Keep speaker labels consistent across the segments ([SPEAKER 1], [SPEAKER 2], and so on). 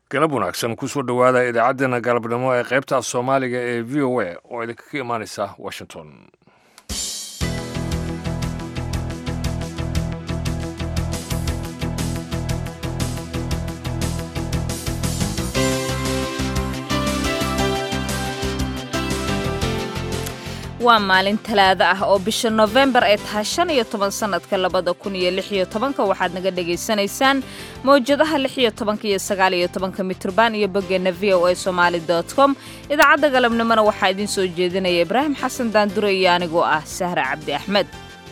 [SPEAKER 1] galab wanaagsan kusoo dhowaada idaacaddeenna galabnimo ee qaybta soomaaliga ee v o a oo idinkaga imaanaysa washington
[SPEAKER 2] waa maalin talaado ah oo bisha nofembar ay tahay shan iyo toban sannadka labada kun iyo lix iyo tobanka waxaad naga dhagaysanaysaan mawjadaha lix iyo tobanka iyo sagaal iyo tobanka mitrban iyo boggeenna v o a somaali dot com idaacadda galabnimona waxaa idiin soo jeedinaya ibraahim xasan daandure iyo anigoo ah sahra cabdi axmed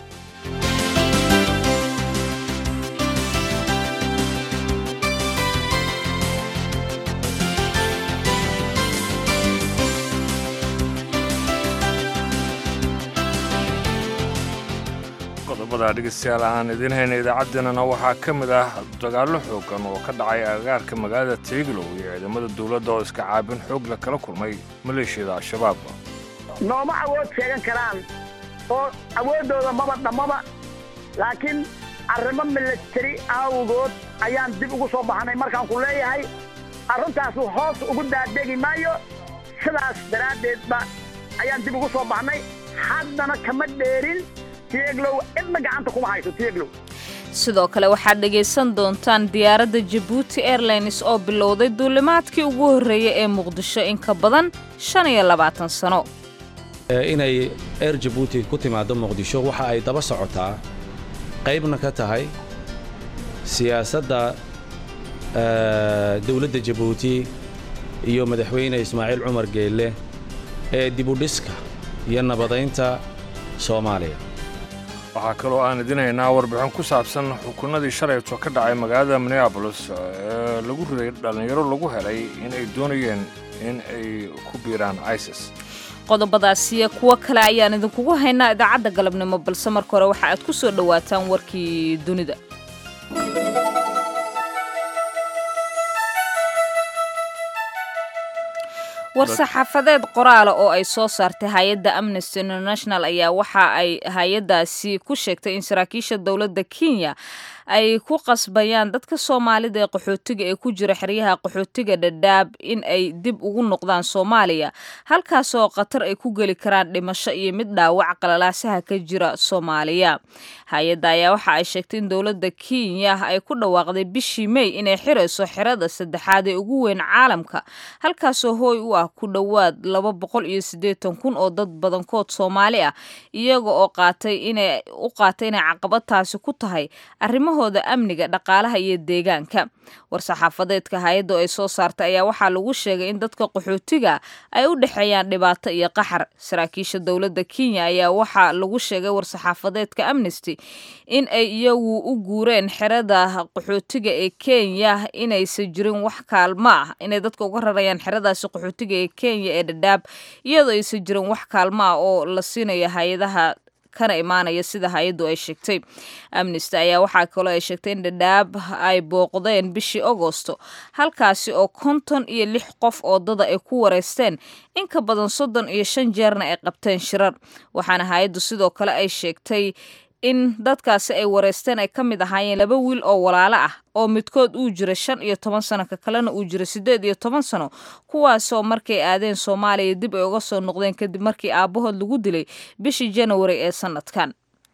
[SPEAKER 1] qodobada dhegeystayaal aan idiin hayna idaacaddeenana waxaa ka mid ah dagaallo xoogan oo ka dhacay agagaarka magaalada teeglow iyo ciidamada dowladda oo iska caabin xoog la kala kulmay maleeshiyada al-shabaab
[SPEAKER 3] nooma awood sheegan karaan oo awooddooda maba dhammaba laakiin arrimo milatari awgood ayaan dib ugu soo baxnay markaan ku leeyahay arrintaasu hoos ugu daadegi maayo sidaas daraaddeedba ayaan dib ugu soo baxnay haddana kama dheerin
[SPEAKER 2] sidoo kale waxaad dhegaysan doontaan diyaaradda jabuuti airlines oo bilowday duulimaadkii ugu horreeyey ee muqdisho in ka badan shan iyo labaatan sano
[SPEAKER 4] inay eer jabuuti ku timaaddo muqdisho waxa ay daba socotaa qaybna ka tahay siyaasadda dawladda jabuuti iyo madaxweyne ismaaciil cumar geelle ee dibudhiska iyo nabadaynta soomaaliya
[SPEAKER 1] waxaa kaloo aan idin haynaa warbixin ku saabsan xukunadii shalayto ka dhacay magaalada minneabolis ee lagu riday dhallinyaro lagu helay in ay doonayeen in ay ku biiraan isis
[SPEAKER 2] qodobadaasiyo kuwo kale ayaan idinkugu haynaa idaacadda galabnimo balse marka hore waxa aad ku soo dhowaataan warkii dunida war-saxaafadeed qoraala oo ay soo saartay hay-adda amnesty international ayaa waxa ay hay-addaasi ku sheegtay in saraakiisha dowladda kenya ay ku qasbayaan dadka soomaalida ee qaxootiga ee ku jira xeryaha qaxootiga dhadhaab in ay dib ugu noqdaan soomaaliya halkaasoo khatar ay ku geli karaan dhimasho iyo mid dhaawac qalalaasaha ka jira soomaaliya hay-adda ayaa waxa ay sheegtay in dowladda kenya ay ku dhawaaqday bishii mey inay xirayso xerada saddexaad ee ugu weyn caalamka halkaasoo hooy u ah ku dhowaad laba boqol iyo siddeetan kun oo dad badankood soomaali ah iyaga oo qaatay inay u qaatay inay caqabadtaasi ku tahay arrimahooda amniga dhaqaalaha iyo deegaanka war-saxaafadeedka hay-addu ay soo saartay ayaa waxaa lagu sheegay in dadka qaxootiga ay u dhexeeyaan dhibaato iyo qaxar saraakiisha dowladda kenya ayaa waxaa lagu sheegay war-saxaafadeedka amnesty in ay iyagu u guureen xerada qaxootiga ee kenya inaysan jirin wax kaalmo ah inay dadka uga rarayaan xeradaasi qaxootiga ee kenya ee dhadhaab iyadoo aysan jirin wax kaalmo ah oo la siinayo hay-adaha kana imaanaya sida hay-addu ay sheegtay amnesty ayaa waxaa kaloo ay sheegtay in dhadhaab ay booqdeen bishii agosto halkaasi oo konton iyo lix qof oo dada ay ku wareysteen in ka badan soddon iyo shan jeerna ay qabteen shirar waxaana hay-addu sidoo kale ay sheegtay in dadkaasi ay wareysteen ay ka mid ahaayeen laba wiil oo walaalo ah oo midkood uu jira shan iyo toban sano ka kalena uu jira siddeed iyo toban sano kuwaasoo markay aadeen soomaaliya dib ay uga soo noqdeen kadib markii aabbahood lagu dilay bishii janawari ee sannadkan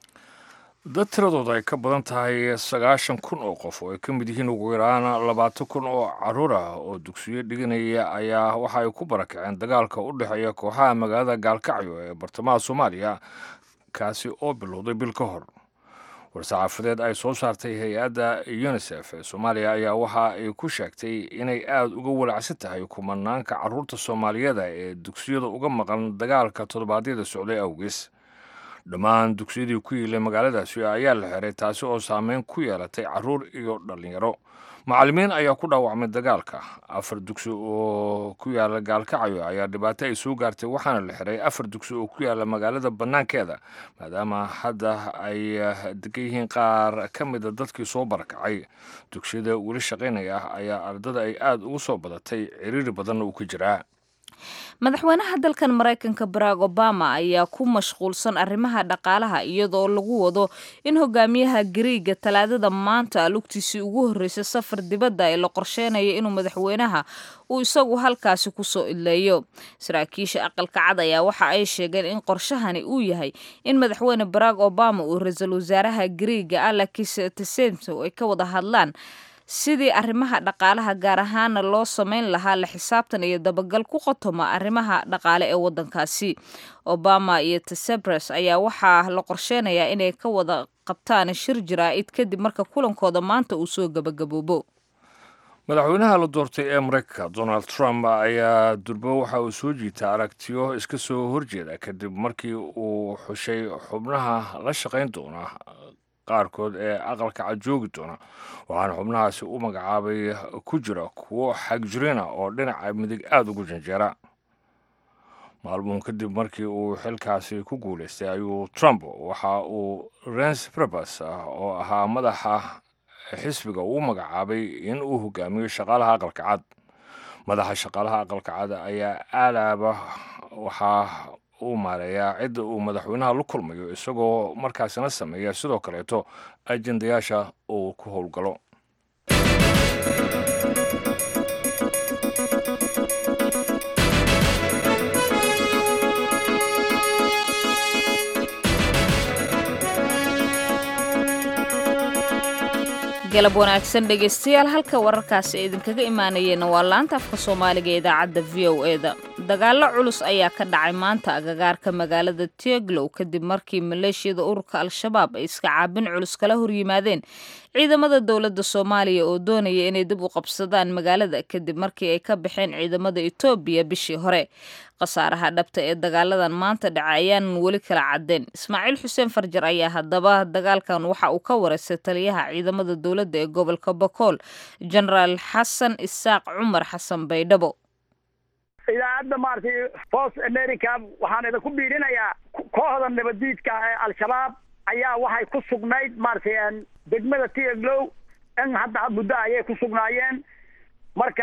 [SPEAKER 1] dad tiradooda ay ka badan tahay sagaashan kun oo qof oo ay ka mid yihiin ugu yaraan labaatan kun oo carruur ah oo dugsiyo dhiganaya ayaa waxa ay ku barakaceen dagaalka u dhexeeya kooxaha magaalada gaalkacyo ee bartamaha soomaaliya kaasi oo bilowday bil ka hor war-saxaafadeed ay soo saartay hay-adda unisef ee soomaaliya ayaa waxa ay ku sheegtay inay aada uga walacsan tahay kumanaanka carruurta soomaaliyada ee dugsiyada uga maqan dagaalka toddobaadyada socday awgees dhammaan dugsiyadii ku yiilay magaaladaasi ayaa la xiray taasi oo saameyn ku yeelatay carruur iyo dhallinyaro macallimiin ayaa ku dhaawacmay dagaalka afar dugsi oo ku yaala gaalkacyo ayaa dhibaato ay soo gaartay waxaana la xiray afar dugsi oo ku yaala magaalada bannaankeeda maadaama hadda ay degan yihiin qaar ka mida dadkii soo barakacay dugsiyada weli shaqaynaya ah ayaa ardada ay aada ugu soo badatay ciriiri badanna uu ka jiraa
[SPEAKER 2] madaxweynaha dalkan maraykanka barack obama ayaa ku mashquulsan arrimaha dhaqaalaha iyadoo lagu wado in hogaamiyaha gariiga talaadada maanta lugtiisii ugu horreysay safar dibadda ee la qorsheynayo inuu madaxweynaha uu isagu halkaasi kusoo idleeyo saraakiisha aqalka cad ayaa waxa ay sheegeen in qorshahani uu yahay in madaxweyne barack obama uu ra-iisul wasaaraha gariiga alakis tesento ay ka wada hadlaan sidii arrimaha dhaqaalaha gaar ahaana loo sameyn lahaa la xisaabtan iyo dabagal ku qotoma arrimaha dhaqaale ee waddankaasi obama iyo tesebres ayaa waxaa la qorsheynayaa inay ka wada qabtaan shir jaraa'id kadib marka kulankooda maanta uu soo gebagaboobo
[SPEAKER 1] madaxweynaha la doortay ee maraykanka donald trump ayaa durbo waxa uu soo jiita aragtiyo iska soo horjeeda kadib markii uu xushay xubnaha la shaqayn doona qaarkood ee aqalka cad joogi doona waxaana xubnahaasi u magacaabay ku jira kuwo xagjirina oo dhinaca midig aada ugu janjeera maalmuun kadib markii uu xilkaasi ku guulaystay ayuu trump waxa uu rens prebas oo ahaa madaxa xisbiga uu magacaabay in uu hogaamiyo shaqaalaha aqalka cad madaxa shaqaalaha aqalka cad ayaa aalaaba waxaa uu maareeyaa cidda uu madaxweynaha la kulmayo isagoo markaasina sameeya sidoo kaleeto ajendayaasha uu ku howlgalo
[SPEAKER 2] galab wanaagsan dhegaystayaal halka wararkaasi ay idinkaga imaanayeenna waa laanta afka soomaaliga ee idaacadda v o eda dagaallo culus ayaa ka dhacay maanta agagaarka magaalada tieglow kadib markii maleeshiyada ururka al-shabaab ay iska caabin culus kala horyimaadeen ciidamada dowladda soomaaliya oo doonaya inay dib u qabsadaan magaalada kadib markii ay ka baxeen ciidamada etoobiya bishii hore khasaaraha dhabta ee dagaaladan maanta dhaca ayaanan weli kala cadeen ismaaciil xuseen farjar ayaa haddaba dagaalkan waxa uu ka wareystay taliyaha ciidamada dowladda ee gobolka bokool genaraal xasan isaaq cumar xasan baydhabo
[SPEAKER 3] idaacadda maaragtay voice america waxaan idinku biirinayaa kooxda nabadiidka ee al-shabaab ayaa waxay ku sugnayd maaragtay degmada tieglow in hadda muddo ayay ku sugnaayeen marka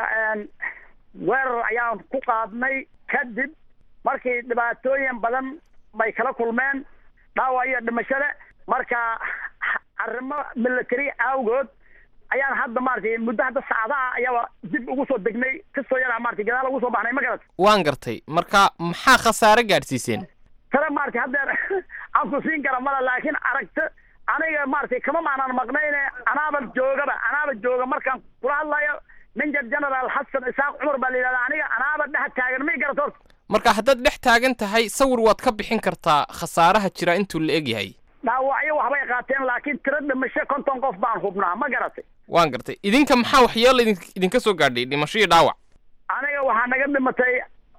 [SPEAKER 3] weerar ayaan ku qaadnay kadib markii dhibaatooyin badan bay kala kulmeen dhaawac iyo dhimashada marka arrimo military awgood ayaan hadda maaragtay muddo hadda saacadaha ayaaba dib ugu soo degnay kasoo yaraa maratay gadaal ugu soo baxnay ma garat
[SPEAKER 5] waan gartay marka maxaa khasaare gaadhsiiseen
[SPEAKER 3] tale maratay haddeer aan ku siin kara mala laakiin aragto aniga maratay kama maanaan maqnayne anaaba joogaba anaaba jooga markaan kula hadlayo ninja generaal xasan isaaq cumar baa la yidhahda aniga anaaba dhex taagan may garat horta
[SPEAKER 5] marka haddaad dhex taagan tahay sawir waad ka bixin kartaa khasaaraha jira intuu la eg yahay
[SPEAKER 3] dhaawacyo waxbay qaateen laakiin tiro dhimasho konton qof baan hubnaa ma garatay
[SPEAKER 5] waan gartay idinka maxaa waxyeelo idin idinka soo gaadhay dhimasho iyo dhaawac
[SPEAKER 3] aniga waxaa naga dhimatay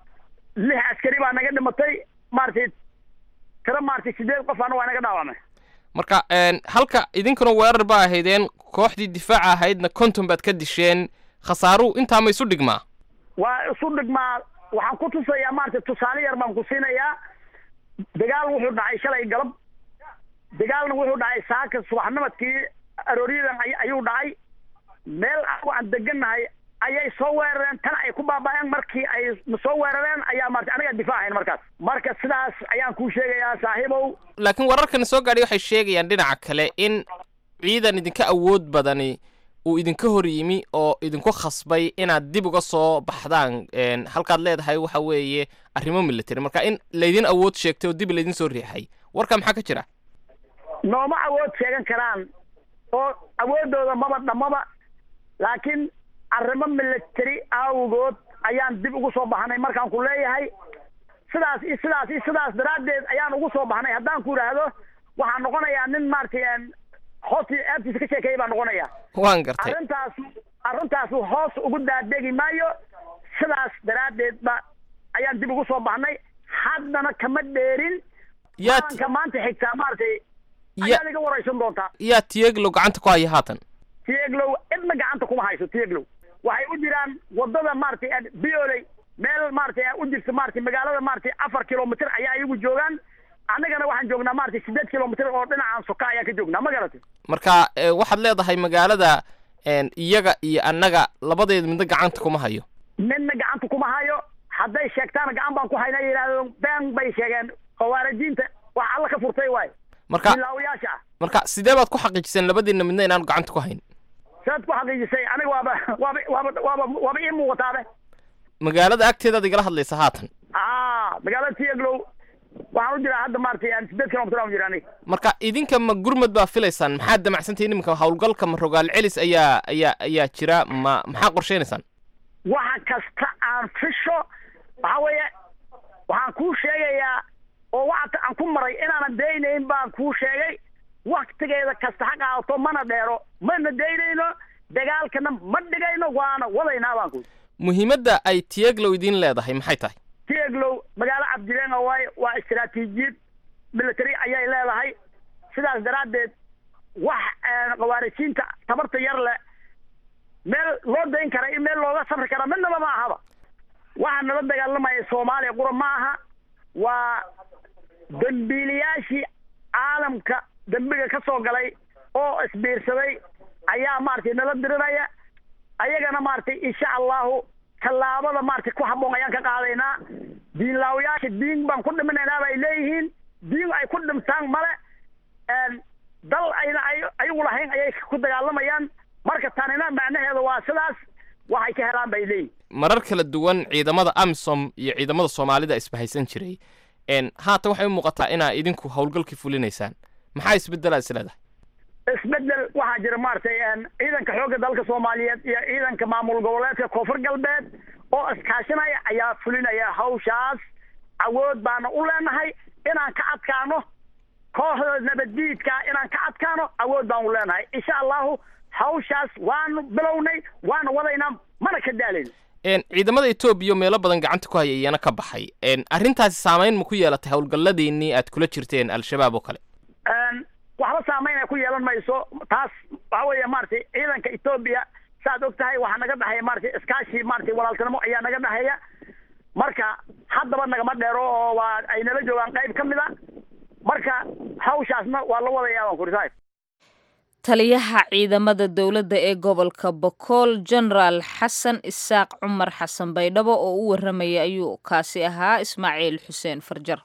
[SPEAKER 3] lix askari baa naga dhimatay maaragtay tiro maaragtay sideed qof ana waa naga dhaawamay
[SPEAKER 5] marka halka idinkuna weerar ba ahaydeen kooxdii difaaca ahaydna konton baad ka disheen khasaaruhu intaa ma isu dhigmaa
[SPEAKER 3] waa isu dhigmaa waxaan ku tusayaa maaragtay tusaale yar baan ku siinayaa dagaal wuxuu dhacay shalay galab dagaalna wuxuu dhacay saaka subaxnimadkii arooryadan ayuu dhacay meel anagu aan degannahay ayay soo weerareen tan ay ku baaba'een markii ay soo weerareen ayaa maarata aniga difaacayn markaas marka sidaas ayaan kuu sheegayaa saaxiibow
[SPEAKER 5] laakiin wararkan soo gaadhay waxay sheegayaan dhinaca kale in ciidan idinka awood badani uu idinka hor yimi oo idinku khasbay inaad dib uga soo baxdaan halkaad leedahay waxa weeye arrimo military marka in laydin awood sheegtay oo dib laydin soo riixay warka maxaa ka jira
[SPEAKER 3] nooma awood sheegan karaan oo awooddooda maba dhammaba laakiin arrimo military awgood ayaan dib ugu soo baxnay markaan ku leeyahay sidaas iyo sidaas iyo sidaas daraaddeed ayaan ugu soo baxnay haddaan ku idhaahdo waxaan noqonayaa nin maaragtay hoos aabtiisa ka sheekeeya baan noqonaya
[SPEAKER 5] waan gartay
[SPEAKER 3] arrintaas arrintaas hoos ugu daadegi maayo sidaas daraaddeed ba ayaan dib ugu soo baxnay haddana kama dheerin
[SPEAKER 5] yaa
[SPEAKER 3] maalinka maanta xigtaa maaragtay
[SPEAKER 5] ya
[SPEAKER 3] ayaad iga waraysan doontaa
[SPEAKER 5] yaa tieglow gacanta ku haya haatan
[SPEAKER 3] tieglow cidna gacanta kuma hayso tieglow waxay u jiraan wadada maaragtay bioley meel maaragtay u jirta maaragtay magaalada maaragtay afar kilomitr ayaa iyagu joogaan annagana waxaan joognaa maaragtay sideed kilomitr oo dhinacaan soka ayaan ka joognaa ma garatay
[SPEAKER 5] marka eh, waxaad leedahay magaalada en, iyaga iyo annaga labadeeda midna gacanta kuma hayo
[SPEAKER 3] midna gacanta kuma hayo hadday sheegtaan gacan baan ku hayna yidhahdeen been bay sheegeen khawaarijiinta wax alla ka furtay waay
[SPEAKER 5] marka
[SPEAKER 3] bilaawayaasha ah
[SPEAKER 5] marka sidee baad ku xaqiijiseen labadiinna midna inaanu gacanta ku hayn
[SPEAKER 3] saad ku xaqiijisay aniga waaba waaba waaba waaba waaba ii muuqataabe
[SPEAKER 5] magaalada agteedaad igala hadlaysa haatan
[SPEAKER 3] aa magaalada tieglow waxaan u jiraa hadda maaragtay aan sideed kilomitr aan u jira aniga
[SPEAKER 5] marka idinka ma gurmad baa filaysaan maxaad damacsantahin iminka howlgalka ma rogaal celis ayaa ayaa ayaa jira ma maxaa qorshaynaysaan
[SPEAKER 3] waxa kasta aan fisho waxa weeye waxaan kuu sheegayaa oo waxata aan ku maray inaanan daynayn baan kuu sheegay waktigeeda kasta ha qaadato mana dheero mana daynayno dagaalkana ma dhigayno waana wadaynaa baan ku
[SPEAKER 5] muhiimadda ay tiyeglow idiin leedahay maxay tahay
[SPEAKER 3] tieglow magaalo cabdilenga waaye waa istaraatiijiyad military ayay leedahay sidaas daraaddeed wax khawaarijiinta tabarta yar leh meel loo dayn kara iyo meel looga safri kara midnaba ma ahaba waxaa nala dagaalamaya soomaaliya qura ma aha waa dambiilayaashii caalamka dembiga ka soo galay oo isbiirsaday ayaa maaragtay nala dirinaya ayagana maaragtay insha allahu tallaabada maaragtay ku habboon ayaan ka qaadaynaa diinlaawayaasha diin baan ku dhiminaynaa bay leeyihiin diin ay ku dhimtaan male dal ayna ay ayagu lahayn ayay ku dagaalamayaan marka tanina macnaheeda waa sidaas waxay ka helaan bay leeyihin
[SPEAKER 5] marar kala duwan ciidamada amisom iyo ciidamada soomaalida isbahaysan jiray n haatan waxay u muuqataa inaa idinku howlgalkii fulinaysaan maxaa isbedelaa is leedahay
[SPEAKER 3] isbedel waxaa jira maaragtay ciidanka xoogga dalka soomaaliyeed iyo ciidanka maamul goboleedka koonfur galbeed oo iskaashinaya ayaa fulinaya hawshaas awood baana u leenahay inaan ka adkaano kooxda nabaddiidka inaan ka adkaano awood baan u leenahay insha allahu hawshaas waanu bilownay waana wadaynaa mana ka daalayno
[SPEAKER 5] ciidamada etoobiya meelo badan gacanta ku haya iyana ka baxay arrintaasi saamayn ma ku yeelatay howlgalladiinnii aad kula jirteen al-shabaab oo kale
[SPEAKER 3] waxba saamayn ay ku yeelan mayso taas waxa weeye maaragtay ciidanka etoobiya saaad og tahay waxaa naga dhexeeya maratay iskaashi maratay walaaltinimo ayaa naga dhexeeya marka haddaba nagama dheero oo waa ay nala joogaan qayb ka mid a marka hawshaasna waa la wadayaa waan kuri saaib
[SPEAKER 2] taliyaha ciidamada dowladda ee gobolka bokool genaraal xasan isaaq cumar xasan baydhabo oo u warramaya ayuu kaasi ahaa ismaaciil xuseen farjar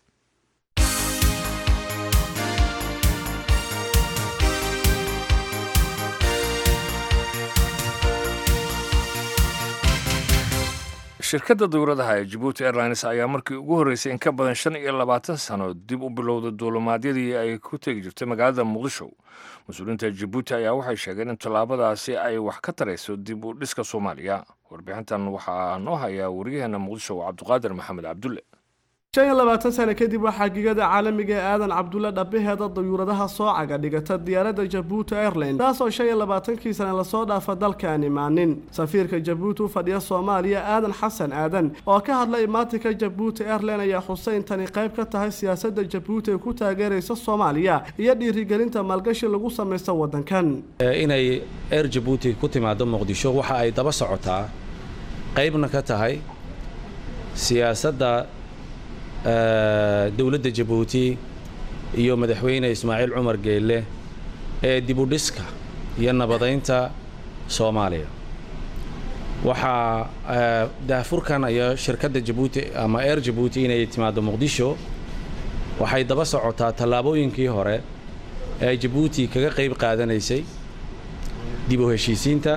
[SPEAKER 1] shirkadda dowladaha ee jabuuti airlines ayaa markii ugu horreysay in ka badan shan iyo labaatan sano dib u bilowda duulimaadyadii ay ku tegi jirtay magaalada muqdisho mas-uuliyiinta jabuuti ayaa waxay sheegeen in tallaabadaasi ay wax ka tarayso dib u dhiska soomaaliya warbixintan waxaa noo hayaa wariyaheena muqdisho cabduqaadir maxamed cabdulle
[SPEAKER 6] shan iyo labaatan sano kadib waxaa gigada caalamiga ee aadan cabdulle dhabaheeda dayuuradaha soocaga dhigata diyaaradda jabuuti airline taasoo shan iyo labaatankii sane lasoo dhaafa dalkaan imaanin safiirka jabuuti u fadhiya soomaaliya aadan xasan aadan oo ka hadlay imaatinka jabuuti airline ayaa xuseyn tani qayb ka tahay siyaasadda jabuuti ee ku taageeraysa soomaaliya iyo dhiirigelinta maalgashi lagu samaysta waddankan
[SPEAKER 4] inay air jabuuti ku timaado muqdisho waxa ay daba socotaa qaybna ka tahay siyaasadda dowladda jabuuti iyo madaxweyne ismaaciil cumar geelle ee dibudhiska iyo nabadaynta soomaaliya waxaa daafurkan iyo shirkadda jabuuti ama air jabuuti inay timaado muqdisho waxay daba socotaa tallaabooyinkii hore ee jabuuti kaga qayb qaadanaysay dib u heshiisiinta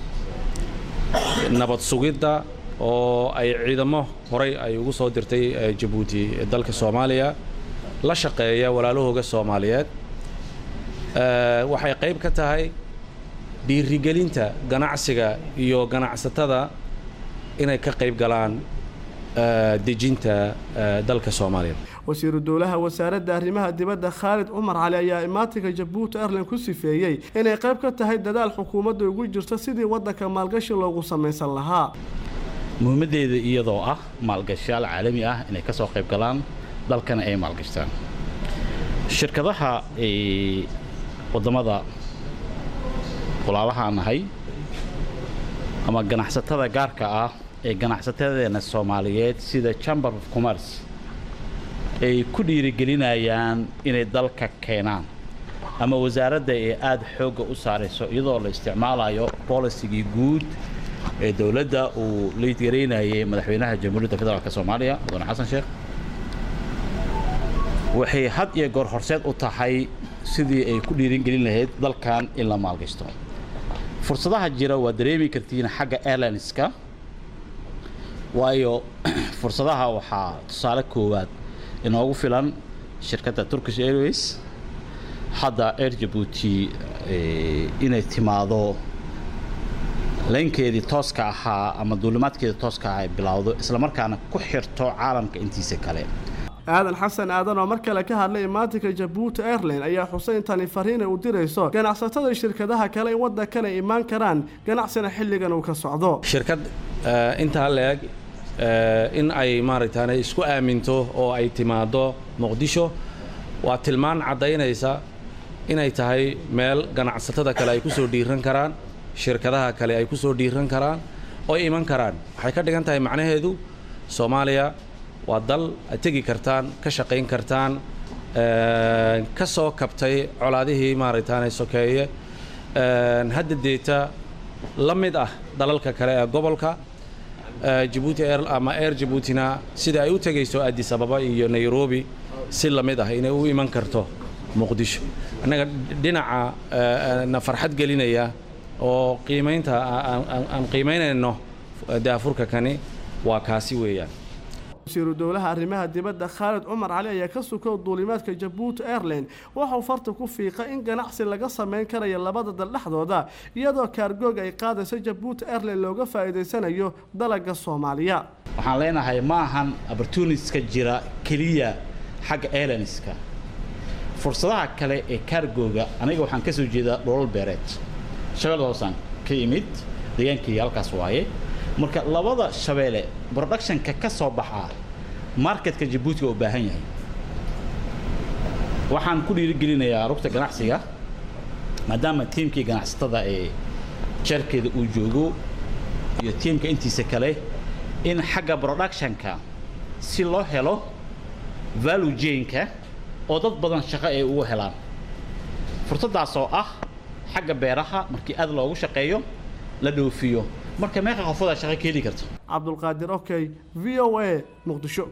[SPEAKER 4] nabad sugidda oo ay ciidamo horay ay ugu soo dirtay jabuuti dalka soomaaliya la shaqeeya walaalahooga soomaaliyeed waxay qayb ka tahay dhiirigelinta ganacsiga iyo ganacsatada inay ka qayb galaan dejinta dalka soomaaliya
[SPEAKER 6] wasiiru dowlaha wasaaradda arrimaha dibadda khaalid cumar cali ayaa imaatinka jabuuti airline ku sifeeyey inay qayb ka tahay dadaal xukuumadda ugu jirto sidii waddanka maalgashi loogu samaysan lahaa
[SPEAKER 7] muhiimaddeeda iyadoo ah maalgashayaal caalami ah inay ka soo qayb galaan dalkana ay maalgashtaan shirkadaha waddamada walaalahaan nahay ama ganacsatada gaarka ah ee ganacsatadeena soomaaliyeed sida chamber of commerce ay ku dhiirigelinayaan inay dalka keenaan ama wasaaradda ee aada xoogga u saarayso iyadoo la isticmaalayo bolisigii guud ee dowladda uu liidgaraynayay madaxweynaha jamhuuriyadda federaalk soomaaliya mudane xasan sheekh waxay had iyo goor horseed u tahay sidii ay ku dhiiringelin lahayd dalkan in la maalgashto fursadaha jira waa dareemi kartiin xagga airlineska waayo fursadaha waxaa tusaale koowaad inoogu filan shirkadda turkish airways hadda air jabuuti inay timaado laynkeedii tooska ahaa ama duulimaadkeedii tooska ahaa ay bilowdo islamarkaana ku xirto caalamka intiisa kale
[SPEAKER 6] aadan xasan aadan oo mar kale ka hadlay imaatinka jabuuti airline ayaa xuseyn tani fariina u dirayso ganacsatada shirkadaha kale in waddankan ay imaan karaan ganacsina xilligan uu ka socdo
[SPEAKER 4] shirkad intaa leeg in ay maaragtaan isku aaminto oo ay timaado muqdisho waa tilmaan caddaynaysa inay tahay meel ganacsatada kale ay ku soo dhiiran karaan shirkadaha kale ay ku soo dhiiran karaan oo ay iman karaan waxay ka dhigan tahay macnaheedu soomaaliya waa dal ad tegi kartaan ka shaqayn kartaan ka soo kabtay colaadihii maaragtaan sokeeye hadda deeta la mid ah dalalka kale ee gobolka jabuuti air ama air jabuutina sida ay u tegayso addis ababa iyo nairobi si la mid ah inay u iman karto muqdisho annaga dhinaca na farxad gelinaya oo qiimaynta aan qiimaynayno daafurka kani waa kaasi weeyaan
[SPEAKER 6] wasiiru dowlaha arrimaha dibadda khaalid cumar cali ayaa ka sukow duulimaadka jabuuti airline waxauu farta ku fiiqay in ganacsi laga samayn karayo labada dal dhexdooda iyadoo kaargoog ay qaadayso jabuuti airline looga faa'iidaysanayo dalaga soomaaliya
[SPEAKER 7] waxaan leenahay ma ahan opportuniska jira keliya xagga airlineska fursadaha kale ee kaargooga aniga waxaan ka soo jeedaa dholol beereed shabeelle hoosaan ka imid deegaankii halkaas waaye marka labada shabeelle productionka ka soo baxaa marketka jabuuti waa u baahan yahay waxaan ku dhiirigelinayaa rugta ganacsiga maadaama tiimkii ganacsatada ee jeerkeeda uu joogo iyo tiimka intiisa kale in xagga productionka si loo helo value jainka oo dad badan shaqo ay ugu helaan fursaddaas oo ah xagga beeraha markii aad loogu shaqeeyo la dhoofiyo marka meeqa qofodaa shaqo ka heli karto
[SPEAKER 6] cabdulqaadir okey v o a muqdisho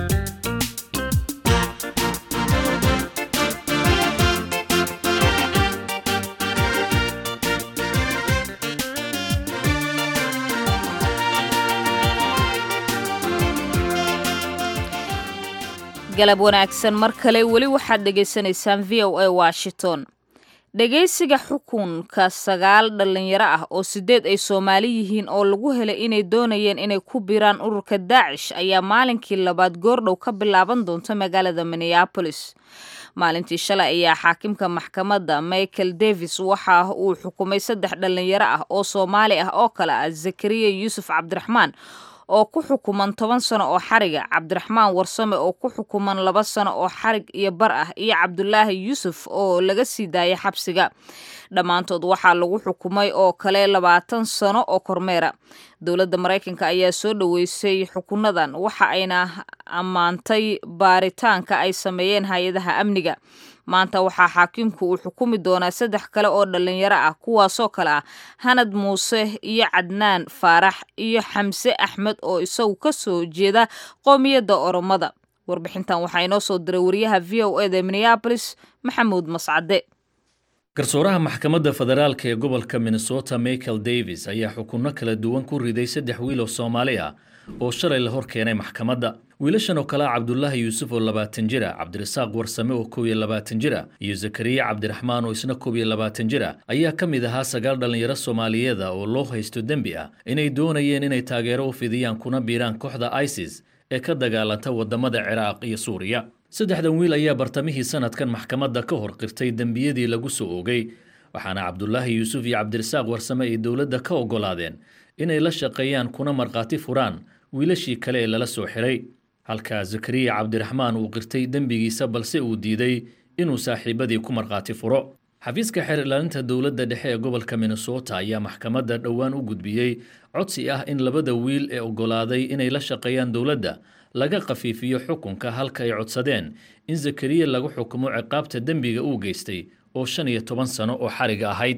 [SPEAKER 2] galab wanaagsan mar kale weli waxaad dhegaysanaysaan v o a washington dhegaysiga xukunka sagaal dhallinyaro ah oo sideed ay soomaali yihiin oo lagu helay inay doonayeen inay ku biraan ururka daacish ayaa maalinkii labaad goordhow ka bilaaban doonta magaalada minneabolis maalintii shalay ayaa xaakimka maxkamadda michael davis waxa uu xukumay saddex dhallinyaro ah oo soomaali ah oo kale ah zakariya yuusuf cabdiraxmaan oo ku xukuman toban sano oo xariga cabdiraxmaan warsame oo ku xukuman laba sano oo xarig iyo bar ah iyo cabdulaahi yuusuf oo laga sii daayay xabsiga dhammaantood waxaa lagu xukumay oo kale labaatan sano oo kormeera dowladda maraykanka ayaa soo dhoweysay xukunadan waxa ayna ammaantay baaritaanka ay sameeyeen hay-adaha amniga maanta waxaa xaakimku uu xukumi doonaa saddex kale oo dhallinyaro ah kuwaasoo kale ah hanad muuse iyo cadnaan faarax iyo xamse axmed oo isagu ka soo jeeda qoomiyadda oromada warbixintan waxaa inoo soo diray wariyaha v o eda minneabolis maxamuud mascade
[SPEAKER 8] garsooraha maxkamadda federaalk ee gobolka minnesota michael davis ayaa xukunno kala duwan ku riday saddex wiil oo soomaali ah oo shalay la hor keenay maxkamadda wiilashan oo kale ah cabdulaahi yuusuf oo labaatan jir a cabdirasaaq warsame oo kow iyo labaatan jir a iyo zakariya cabdiraxmaan oo isna kow iyo labaatan jir a ayaa ka mid ahaa sagaal dhallinyaro soomaaliyeeda oo loo haysto dembi ah inay doonayeen inay taageero u fidiyaan kuna biiraan kooxda isis ee ka dagaalanta waddamada ciraaq iyo suuriya saddexdan wiil ayaa bartamihii sanadkan maxkamadda ka hor qirtay dembiyadii lagu soo oogay waxaana cabdulaahi yuusuf iyo cabdirasaaq warsame ay dowladda ka oggolaadeen inay la shaqeeyaan kuna markhaati furaan wiilashii kale ee lala soo xiray halka zakariya cabdiraxmaan uu qirtay dembigiisa balse uu diiday inuu saaxiibadii ku markhaati furo xafiiska xeer ilaalinta dowladda dhexe ee gobolka minnesota ayaa maxkamadda dhowaan u gudbiyey codsi ah in labada wiil ee oggolaaday inay la shaqeeyaan dowladda laga khafiifiyo xukunka halka ay codsadeen in zakariya lagu xukumo ciqaabta dembiga uu geystay oo shan iyo toban sano oo xariga ahayd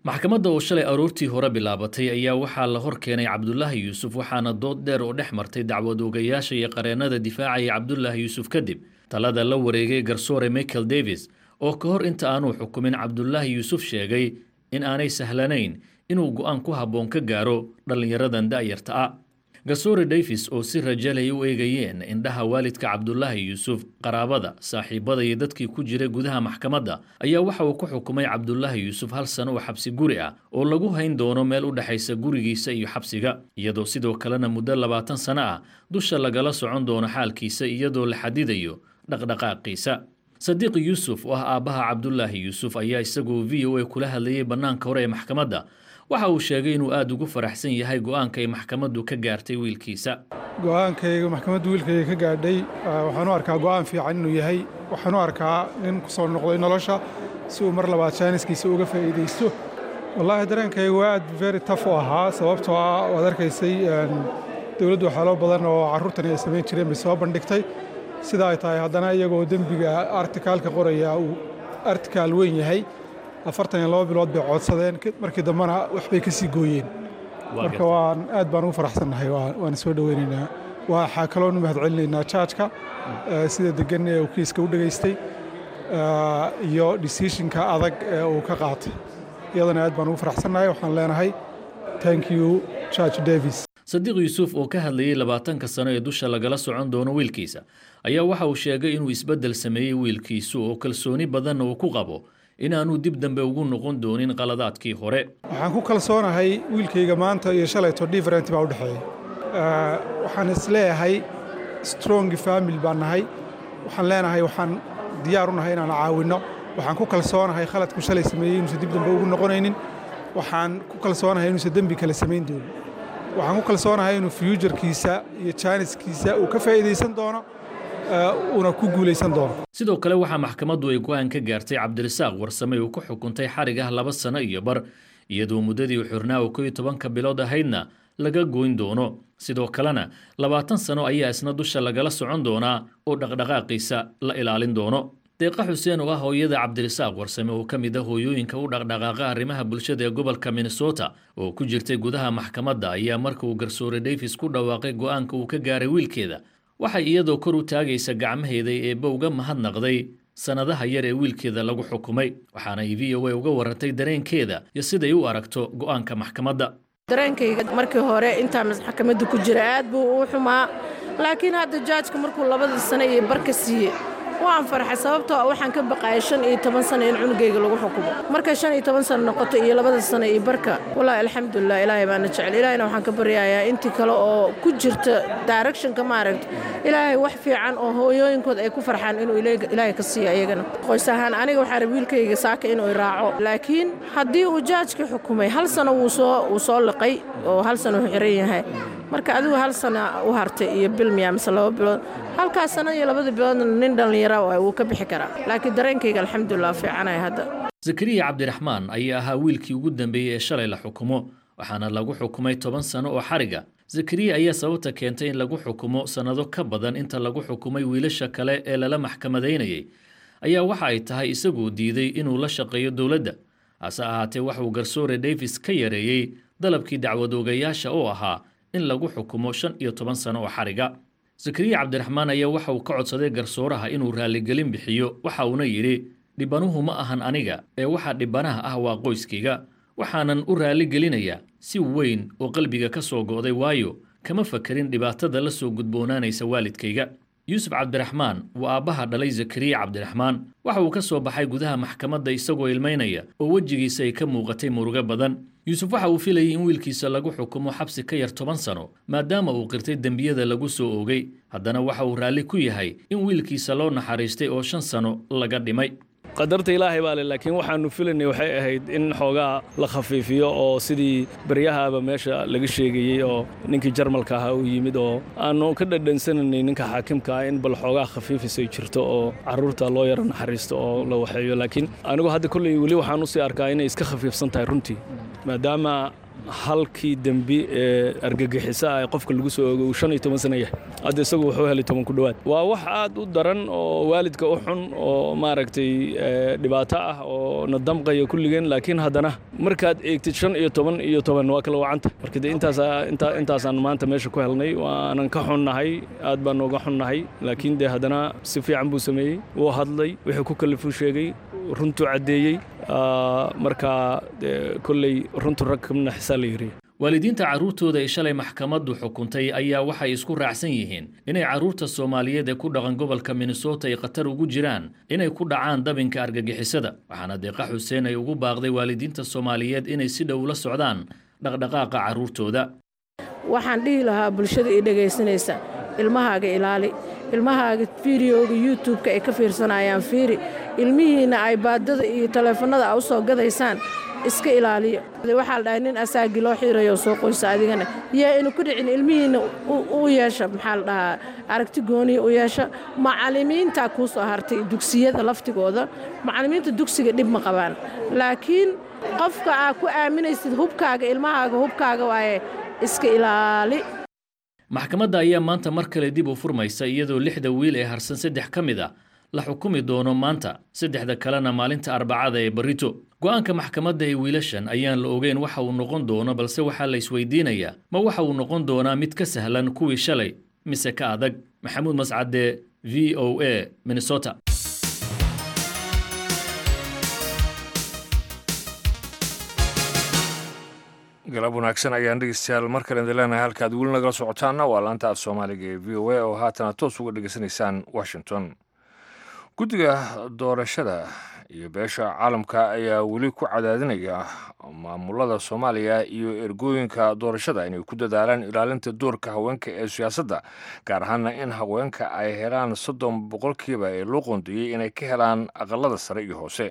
[SPEAKER 8] maxkamadda oo shalay aroortii hore bilaabatay ayaa waxaa la hor keenay cabdulaahi yuusuf waxaana dood dheer oo dhex martay dacwad oogayaasha iyo qareennada difaacaya cabdulaahi yuusuf kadib talada la wareegay garsoore michael davis oo ka hor inta aanuu xukumin cabdulaahi yuusuf sheegay in aanay sahlanayn inuu go'aan ku habboon ka gaaro dhallinyaradan da'yarta ah garsoore davis oo si rajalay u eegayeen indhaha waalidka cabdulaahi yuusuf qaraabada saaxiibada iyo dadkii ku jiray gudaha maxkamadda ayaa waxa uu ku xukumay cabdulaahi yuusuf hal sano oo xabsi guri ah oo lagu hayn doono meel u dhexaysa gurigiisa iyo xabsiga iyadoo sidoo kalena muddo labaatan sano ah dusha lagala socon doono xaalkiisa iyadoo la xadidayo dhaqdhaqaaqiisa sadiiq yuusuf oo ah aabbaha cabdulaahi yuusuf ayaa isagoo v o a kula hadlayay bannaanka hore ee maxkamadda waxa uu sheegay inuu aada ugu faraxsan yahay go'aanka ay maxkamaddu ka gaartay wiilkiisa
[SPEAKER 9] go'aankayga maxkamaddu wiilkayga ka gaadhay waxaan u arkaa go'aan fiican inuu yahay waxaan u arkaa nin ku soo noqday nolosha si uu mar labaad jaaniskiisa uga faa'iidaysto wallaahi dareenkayga waa aad very taf u ahaa sababtoo ah waad arkaysay dowladdu waxyaalo badan oo carruurtani ay samayn jireen bay soo bandhigtay sida ay tahay haddana iyagoo dembiga artikaalka qoraya uu artikaal weyn yahay afartan iyo laba bilood bay coodsadeen markii dambena waxbay ka sii gooyeen marka waan aad baan ugu faraxsannahay waana soo dhoweynaynaa waxaa kaloonu mahadcelinaynaa jaajka sida degan ee uu kiiska u dhegaystay iyo decisionka adag ee uu ka qaatay iyadana aad baan ugu faraxsannahay waxaan leenahay thank you judge davis
[SPEAKER 8] sadiiq yuusuf oo ka hadlayey labaatanka sano ee dusha lagala socon doono wiilkiisa ayaa waxa uu sheegay inuu isbeddel sameeyey wiilkiisu oo kalsooni badanna uu ku qabo inaanuu dib dambe ugu noqon doonin qaladaadkii hore
[SPEAKER 9] waxaan ku kalsoonahay wiilkayga maanta iyo shalayto different baa u dhexeeya waxaan isleeyahay strong family baan nahay waxaan leenahay waxaan diyaar u nahay inaan caawinno waxaan ku kalsoonahay khaladku shalay sameeyey inuusan dib dambe ugu noqonaynin waxaan ku kalsoonahay inuusan dembi kale samayn doonin waxaan ku kalsoonahay inuu fyuujarkiisa iyo jaaniskiisa uu ka faa'iidaysan doono uuna ku guulaysan doono
[SPEAKER 8] sidoo kale waxaa maxkamaddu ay go'aan ka gaartay cabdirasaaq warsame uu ku xukuntay xarig ah laba sano iyo bar iyadoo muddadii u xirnaa oo kow iyo tobanka bilood ahaydna laga goyn doono sidoo kalena labaatan sano ayaa isna dusha lagala socon doonaa oo dhaqdhaqaaqiisa la ilaalin doono deeqa xuseen oo ah hooyada cabdirasaaq warsame oo ka mid ah hooyooyinka u dhaqdhaqaaqa arrimaha bulshada ee gobolka minnesota oo ku jirtay gudaha maxkamadda ayaa marka uu garsoore davis ku dhawaaqay go'aanka uu ka gaaray wiilkeeda waxay iyadoo kor u taagaysa gacmaheeda eebba uga mahadnaqday sannadaha yar ee wiilkeeda lagu xukumay waxaana ay v o a uga warantay dareenkeeda iyo siday u aragto go'aanka maxkamadda
[SPEAKER 10] dareenkayga markii hore intaa maxkamadda ku jira aad buu u xumaa laakiin hadda jaajka markuu labadii sano iyo barka siiyey waan farxay sababtoo waxaan ka baqaayay shan iyo toban sano in cunugayga lagu xukumo markay shan iyo toban sano noqoto iyo labada sano iyo barka wallaahi alxamdulilah ilaahay baana jecel ilaahayna waxaan ka baryayaa intii kale oo ku jirta directionka maaragta ilaahay wax fiican oo hooyooyinkood ay ku farxaan inuu ilaahay ka siiyo ayagana qoys ahaan aniga waxaa raba wiilkayga saaka inuu iraaco laakiin haddii uu jaajka xukumay hal sano wuu soo wuu soo liqay oo hal sano uu xiran yahay marka adigu hal sana u hartay iyo bil miyaa mise laba bilood halkaas sana iyo labada biloodna nin dhallinyara wuu ka bixi karaa laakiin dareenkayga alxamdulilah fiicanaya hadda
[SPEAKER 8] zakariya cabdiraxmaan ayaa ahaa wiilkii ugu dambeeyey ee shalay la xukumo waxaana lagu xukumay toban sano oo xariga zakariya ayaa sababta keentay in lagu xukumo sannado ka badan inta lagu xukumay wiilasha kale ee lala maxkamadaynayay ayaa waxa ay tahay isagoo diiday inuu la shaqeeyo dowladda hase ahaatee waxuu garsoore davis ka yareeyey dalabkii dacwadoogayaasha oo ahaa in lagu xukumo shan iyo toban sano oo xariga zakariya cabdiraxmaan ayaa waxa uu ka codsaday garsooraha inuu raalligelin bixiyo waxa uuna yidhi dhibanuhu ma ahan aniga ee waxa dhibanaha ah waa qoyskayga waxaanan u raalligelinayaa si weyn oo qalbiga ka soo go'day waayo kama fakarin dhibaatada la soo gudboonaanaysa waalidkayga yuusuf cabdiraxmaan waa aabbaha dhalay zakariya cabdiraxmaan waxa uu ka soo baxay gudaha maxkamadda isagoo ilmaynaya oo wejigiisa ay ka muuqatay murugo badan yuusuf waxa uu filayay in wiilkiisa lagu xukumo xabsi ka yar toban sano maadaama uu qirtay dembiyada lagu soo oogay haddana waxa uu raalli ku yahay in wiilkiisa loo naxariistay oo shan sano laga dhimay
[SPEAKER 11] qadarta ilaahay baa le laakiin waxaannu filaynay waxay ahayd in xoogaa la khafiifiyo oo sidii baryahaaba meesha laga sheegayey oo ninkii jarmalka ahaa uu yimid oo aannu ka dhadhansananay ninka xaakimka ah in bal xoogaa khafiifisay jirto oo carruurta loo yaro naxariisto oo la waxeeyo laakiin anigu hadda kolley weli waxaan u sii arkaa inay iska khafiifsan tahay runtii maadaama halkii dembi ee argagixisa ah ee qofka lagu soo oogay uu shan iyo toban sana yahay hadda isagu wuxuu helay toban ku dhowaad waa wax aad u daran oo waalidka u xun oo maaragtay dhibaato ah oo na damqaya kulligeen laakiin haddana markaad eegtid shan iyo toban iyo toban waa kala wacanta marka de intaasaan maanta meesha ku helnay waanan ka xunnahay aad baan nooga xunnahay laakiin dee haddana si fiican buu sameeyey wuu hadlay wixii ku kalifuu sheegay runtuu caddeeyey markaa kolley runtu rag kamna xisaa la yiriya
[SPEAKER 8] waalidiinta carruurtooda ay shalay maxkamaddu xukuntay ayaa waxay isku raacsan yihiin inay carruurta soomaaliyeed ee ku dhaqan gobolka minnesota ay khatar ugu jiraan inay ku dhacaan dabinka argagixisada waxaana deeqa xuseen ay ugu baaqday waalidiinta soomaaliyeed inay si dhow la socdaan dhaqdhaqaaqa carruurtooda
[SPEAKER 10] waxaan dhihi lahaa bulshada ii dhegaysanaysa ilmahaaga ilaali ilmahaaga fideoga youtubeka ay ka fiirsanayaan fiiri ilmihiinna ay baadada iyo taleefannada a u soo gadaysaan iska ilaaliyo waxaa la dhahay nin asaagii loo xiirayo soo qoysa adigana yaa inu ku dhicin ilmihiinna u yeesha maxaa la dhahaa aragti gooniya u yeesha macallimiintaa kuu soo hartay dugsiyada laftigooda macallimiinta dugsiga dhib ma qabaan laakiin qofka aa ku aaminaysid hubkaaga ilmahaaga hubkaaga waaye iska ilaali
[SPEAKER 8] maxkamadda ayaa maanta mar kale dib u furmaysa iyadoo lixda wiil ee harsan saddex ka mid a la xukumi doono maanta saddexda kalena maalinta arbacada ee barito go'aanka maxkamadda ee wiilashan ayaan la ogeyn waxa uu noqon doono balse waxaa la isweydiinayaa ma waxa uu noqon doonaa mid ka sahlan kuwii shalay mise ka adag maxamuud mascade v o a minnesota
[SPEAKER 1] galab wanaagsan ayaan dhegeystayaal mar kale idin leenahay halkaad weli nagala socotaanna waa laanta af soomaaliga ee v o a oo haatana toos uga dhegeysanaysaan washington guddiga doorashada iyo beesha caalamka ayaa weli ku cadaadinaya maamulada soomaaliya iyo ergooyinka doorashada inay ku dadaalaan ilaalinta doorka haweenka ee siyaasadda gaar ahaana in haweenka ay helaan soddon boqolkiiba ee loo qoondeeyey inay ka helaan aqalada sare iyo hoose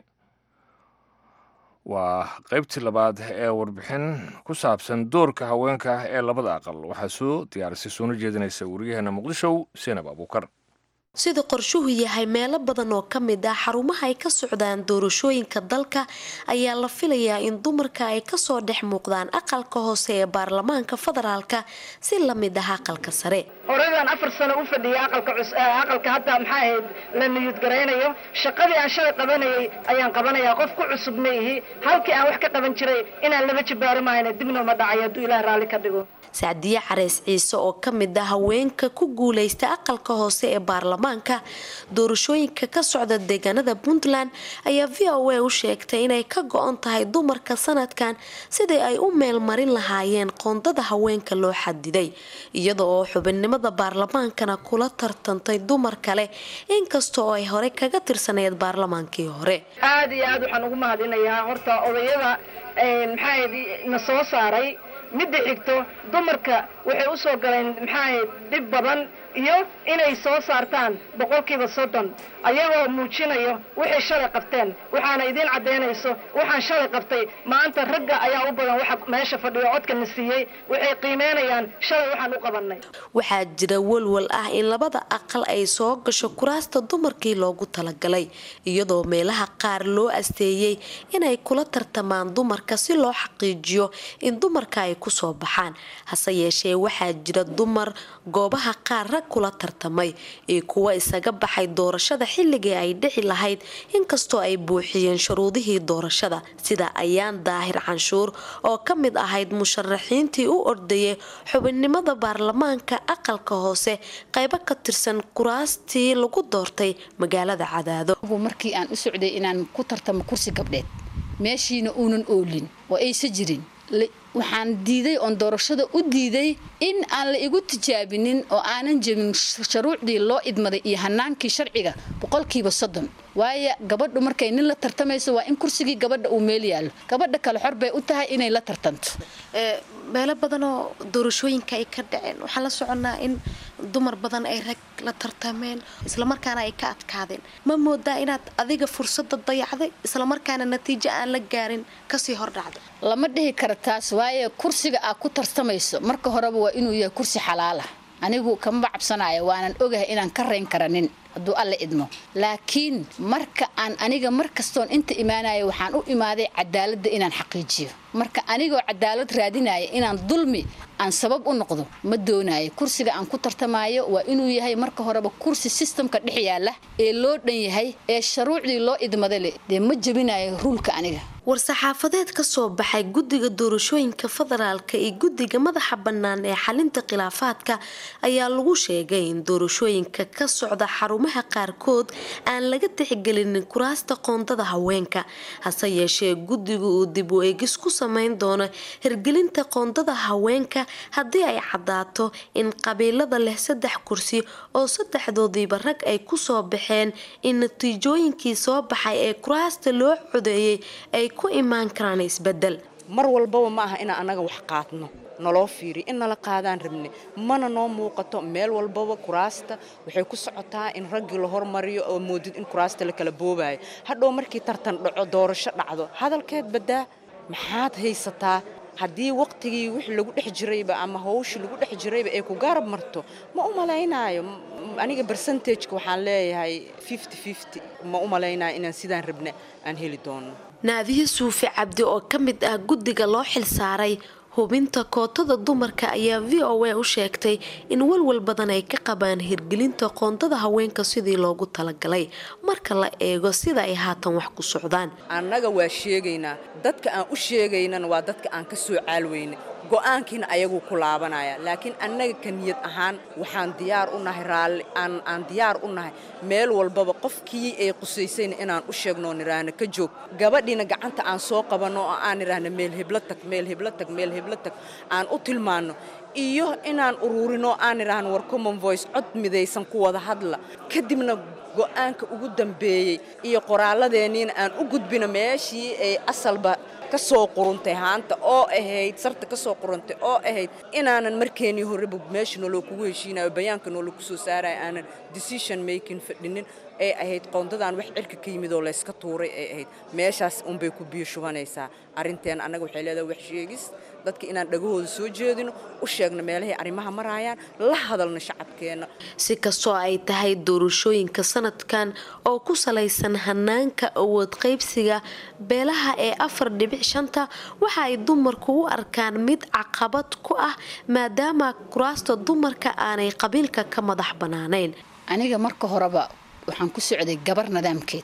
[SPEAKER 1] waa qaybtii labaad ee warbixin ku saabsan doorka haweenka ee labada aqal waxaa soo diyaarisay soona jeedinaysa wariyaheena muqdisho seenab abuukar
[SPEAKER 12] sida qorshuhu yahay meelo badan oo ka mid ah xarumaha ay ka socdaan doorashooyinka dalka ayaa la filayaa in dumarka ay kasoo dhex muuqdaan aqalka hoose ee baarlamaanka federaalka si lamid ah aqalka sare
[SPEAKER 13] horeydaan afar sano u fadhiyay aqalka hadda maxaa ahayd la niyud garaynayo shaqadii aan shalay qabanayay ayaan qabanayaa qof ku cusub ma ihi halkii aan wax ka qaban jiray inaan laba jibaaro mahayna dibna uma dhacayo hadduu ilaah raalli ka dhigo
[SPEAKER 12] sacdiye careys ciise oo ka mid ah haweenka ku guuleysta aqalka hoose ee baarlamaanka doorashooyinka ka socda deegaanada puntland ayaa v o a u sheegtay inay ka go-on tahay dumarka sanadkan sidii ay u meelmarin lahaayeen qoondada haweenka loo xadiday iyada oo xubinnimada baarlamaankana kula tartantay dumar kale inkasta oo ay hore kaga tirsaneyd baarlamaankii hore
[SPEAKER 13] aada iyo aad waxaan ugu mahadinayaa horta odayada maxaa na soo saaray midda xigto dumarka waxay u soo galeen maxaahayd dhib badan iyo inay soo saartaan boqolkiiba soddon ayagoo muujinayo waxay shalay qabteen waxaana idiin caddaynayso waxaan shalay qabtay maanta ragga ayaa u badan waxa meesha fadhiyo codkana siiyey waxay qiimeynayaan shalay waxaan u qabannay
[SPEAKER 12] waxaa jira walwal ah in labada aqal ay soo gasho kuraasta dumarkii loogu talagalay iyadoo meelaha qaar loo asteeyey inay kula tartamaan dumarka si loo xaqiijiyo in dumarka ay kusoo baxaan hase yeeshee waxaa jira dumar goobaha qaar rag kula tartamay iyo kuwa isaga baxay doorashada xilligii ay dhici lahayd inkastoo ay buuxiyeen shuruudihii doorashada sida ayaan daahir canshuur oo ka mid ahayd musharaxiintii u ordayay xubinnimada baarlamaanka aqalka hoose qaybo ka tirsan kuraastii lagu doortay magaalada cadaado
[SPEAKER 14] markii aan u socday inaan ku tartamo kursi gabdheed meeshiina uunan oolin oo aysa jirin waxaan diiday oon doorashada u diiday in aan la igu tijaabinin oo aanan jebin shuruucdii loo idmaday iyo hanaankii sharciga boqolkiiba soddon waayo gabadhu markay nin la tartamayso waa in kursigii gabadha uu meel yaallo gabadha kale xor bay u tahay inay la tartanto
[SPEAKER 12] meelo badanoo doorashooyinka ay ka dhaceen waxaan la soconnaa in dumar badan ay rag la tartameen islamarkaana ay ka adkaadeen ma moodaa inaad adiga fursada dayacday islamarkaana natiijo aan la gaarin kasii hordhacda
[SPEAKER 14] lama dhihi kara taas waayo kursiga aad ku tartamayso marka horeba waa inuu yahay kursi xalaala anigu kamaba cabsanayo waanan ogahay inaan ka rayn kara nin hadduu alla idmo laakiin marka aan aniga mar kastoon inta imaanayo waxaan u imaaday cadaaladda inaan xaqiijiyo marka anigoo cadaalad raadinaya inaan dulmi aan sabab u noqdo ma doonayo kursiga aan ku tartamaayo waa inuu yahay marka horeba kursi sistamka dhex yaala ee loo dhan yahay ee sharuucdii loo idmada leh dee ma jebinayo ruulka aniga
[SPEAKER 12] war-saxaafadeed ka soo baxay guddiga doorashooyinka federaalka iyo guddiga madaxa bannaan ee xalinta khilaafaadka ayaa lagu sheegay in doorashooyinka ka socda xarumaha qaarkood aan laga tixgelinin kuraasta qoondada haweenka hase yeeshee guddigu uu dib u eegis ku sameyn doono hirgelinta qoondada haweenka haddii ay caddaato in qabiilada leh saddex kursi oo saddexdoodiiba rag ay kusoo baxeen in natiijooyinkii soo baxay ee kuraasta loo codeeyey ay ku imaan karaan isbedel
[SPEAKER 15] mar walbaba ma aha inaan annaga wax qaadno naloo fiiriyo in nala qaadaan rabne mana noo muuqato meel walbaba kuraasta waxay ku socotaa in raggii la hormariyo oo moodid in kuraasta la kala boobayo hadhow markii tartan dhaco doorasho dhacdo hadalkeed baddaa maxaad haysataa haddii waqtigii wixii lagu dhex jirayba ama hawshii lagu dhex jirayba ay ku garab marto ma u malaynaayo aniga bersentageka waxaan leeyahay ma u malaynaayo inaan sidaan rabna aan heli doono
[SPEAKER 12] naadiye suufi cabdi oo ka mid ah guddiga loo xilsaaray hubinta kootada dumarka ayaa v o a u sheegtay in walwal badan ay ka qabaan hirgelinta qoondada haweenka sidii loogu talagalay marka la eego sida ay haatan wax ku socdaan
[SPEAKER 15] annaga waa sheegaynaa dadka aan u sheegaynana waa dadka aan ka soo caalweyna go-aankiina ayaguu ku laabanaya laakiin annaga ka niyad ahaan waxaan diyaar u nahay raalli aan diyaar u nahay meel walbaba qofkii ay qusaysayna inaan u sheegnoo nidhaahno ka joog gabadhiina gacanta aan soo qabanno oo aan nidhaahno meel heblo tag meel heblo tag meel heblo tag aan u tilmaanno iyo inaan ururinoo aan nidhaahno war common voice cod midaysan ku wada hadla kadibna go'aanka ugu dambeeyey iyo qoraalladeeniina aan u gudbino meeshii ay asalba ka soo quruntay haanta oo ahayd sarta ka soo quruntay oo ahayd inaanan markeenii horeba meesha nooloo kugu heshiinayo bayaanka nooloo ku soo saaraya aanan decision making fadhinin ay ahayd qoondadaan wax cirka ka yimid oo layska tuuray ay ahayd meeshaas unbay ku biyo shubanaysaa arrinteen annaga waxay leedahay wax sheegis dadka inaan dhagahooda soo jeedino u sheegno meelahay arrimaha maraayaan la hadalno shacabkeenna
[SPEAKER 12] si kastoo ay tahay doorashooyinka sanadkan oo ku salaysan hanaanka awood qaybsiga beelaha ee afar dhibic shanta waxa ay dumarku u arkaan mid caqabad ku ah maadaama kuraasta dumarka aanay qabiilka ka madax bannaanayn
[SPEAKER 14] aniga marka horeba waxaan ku socday gabar nidaamkeed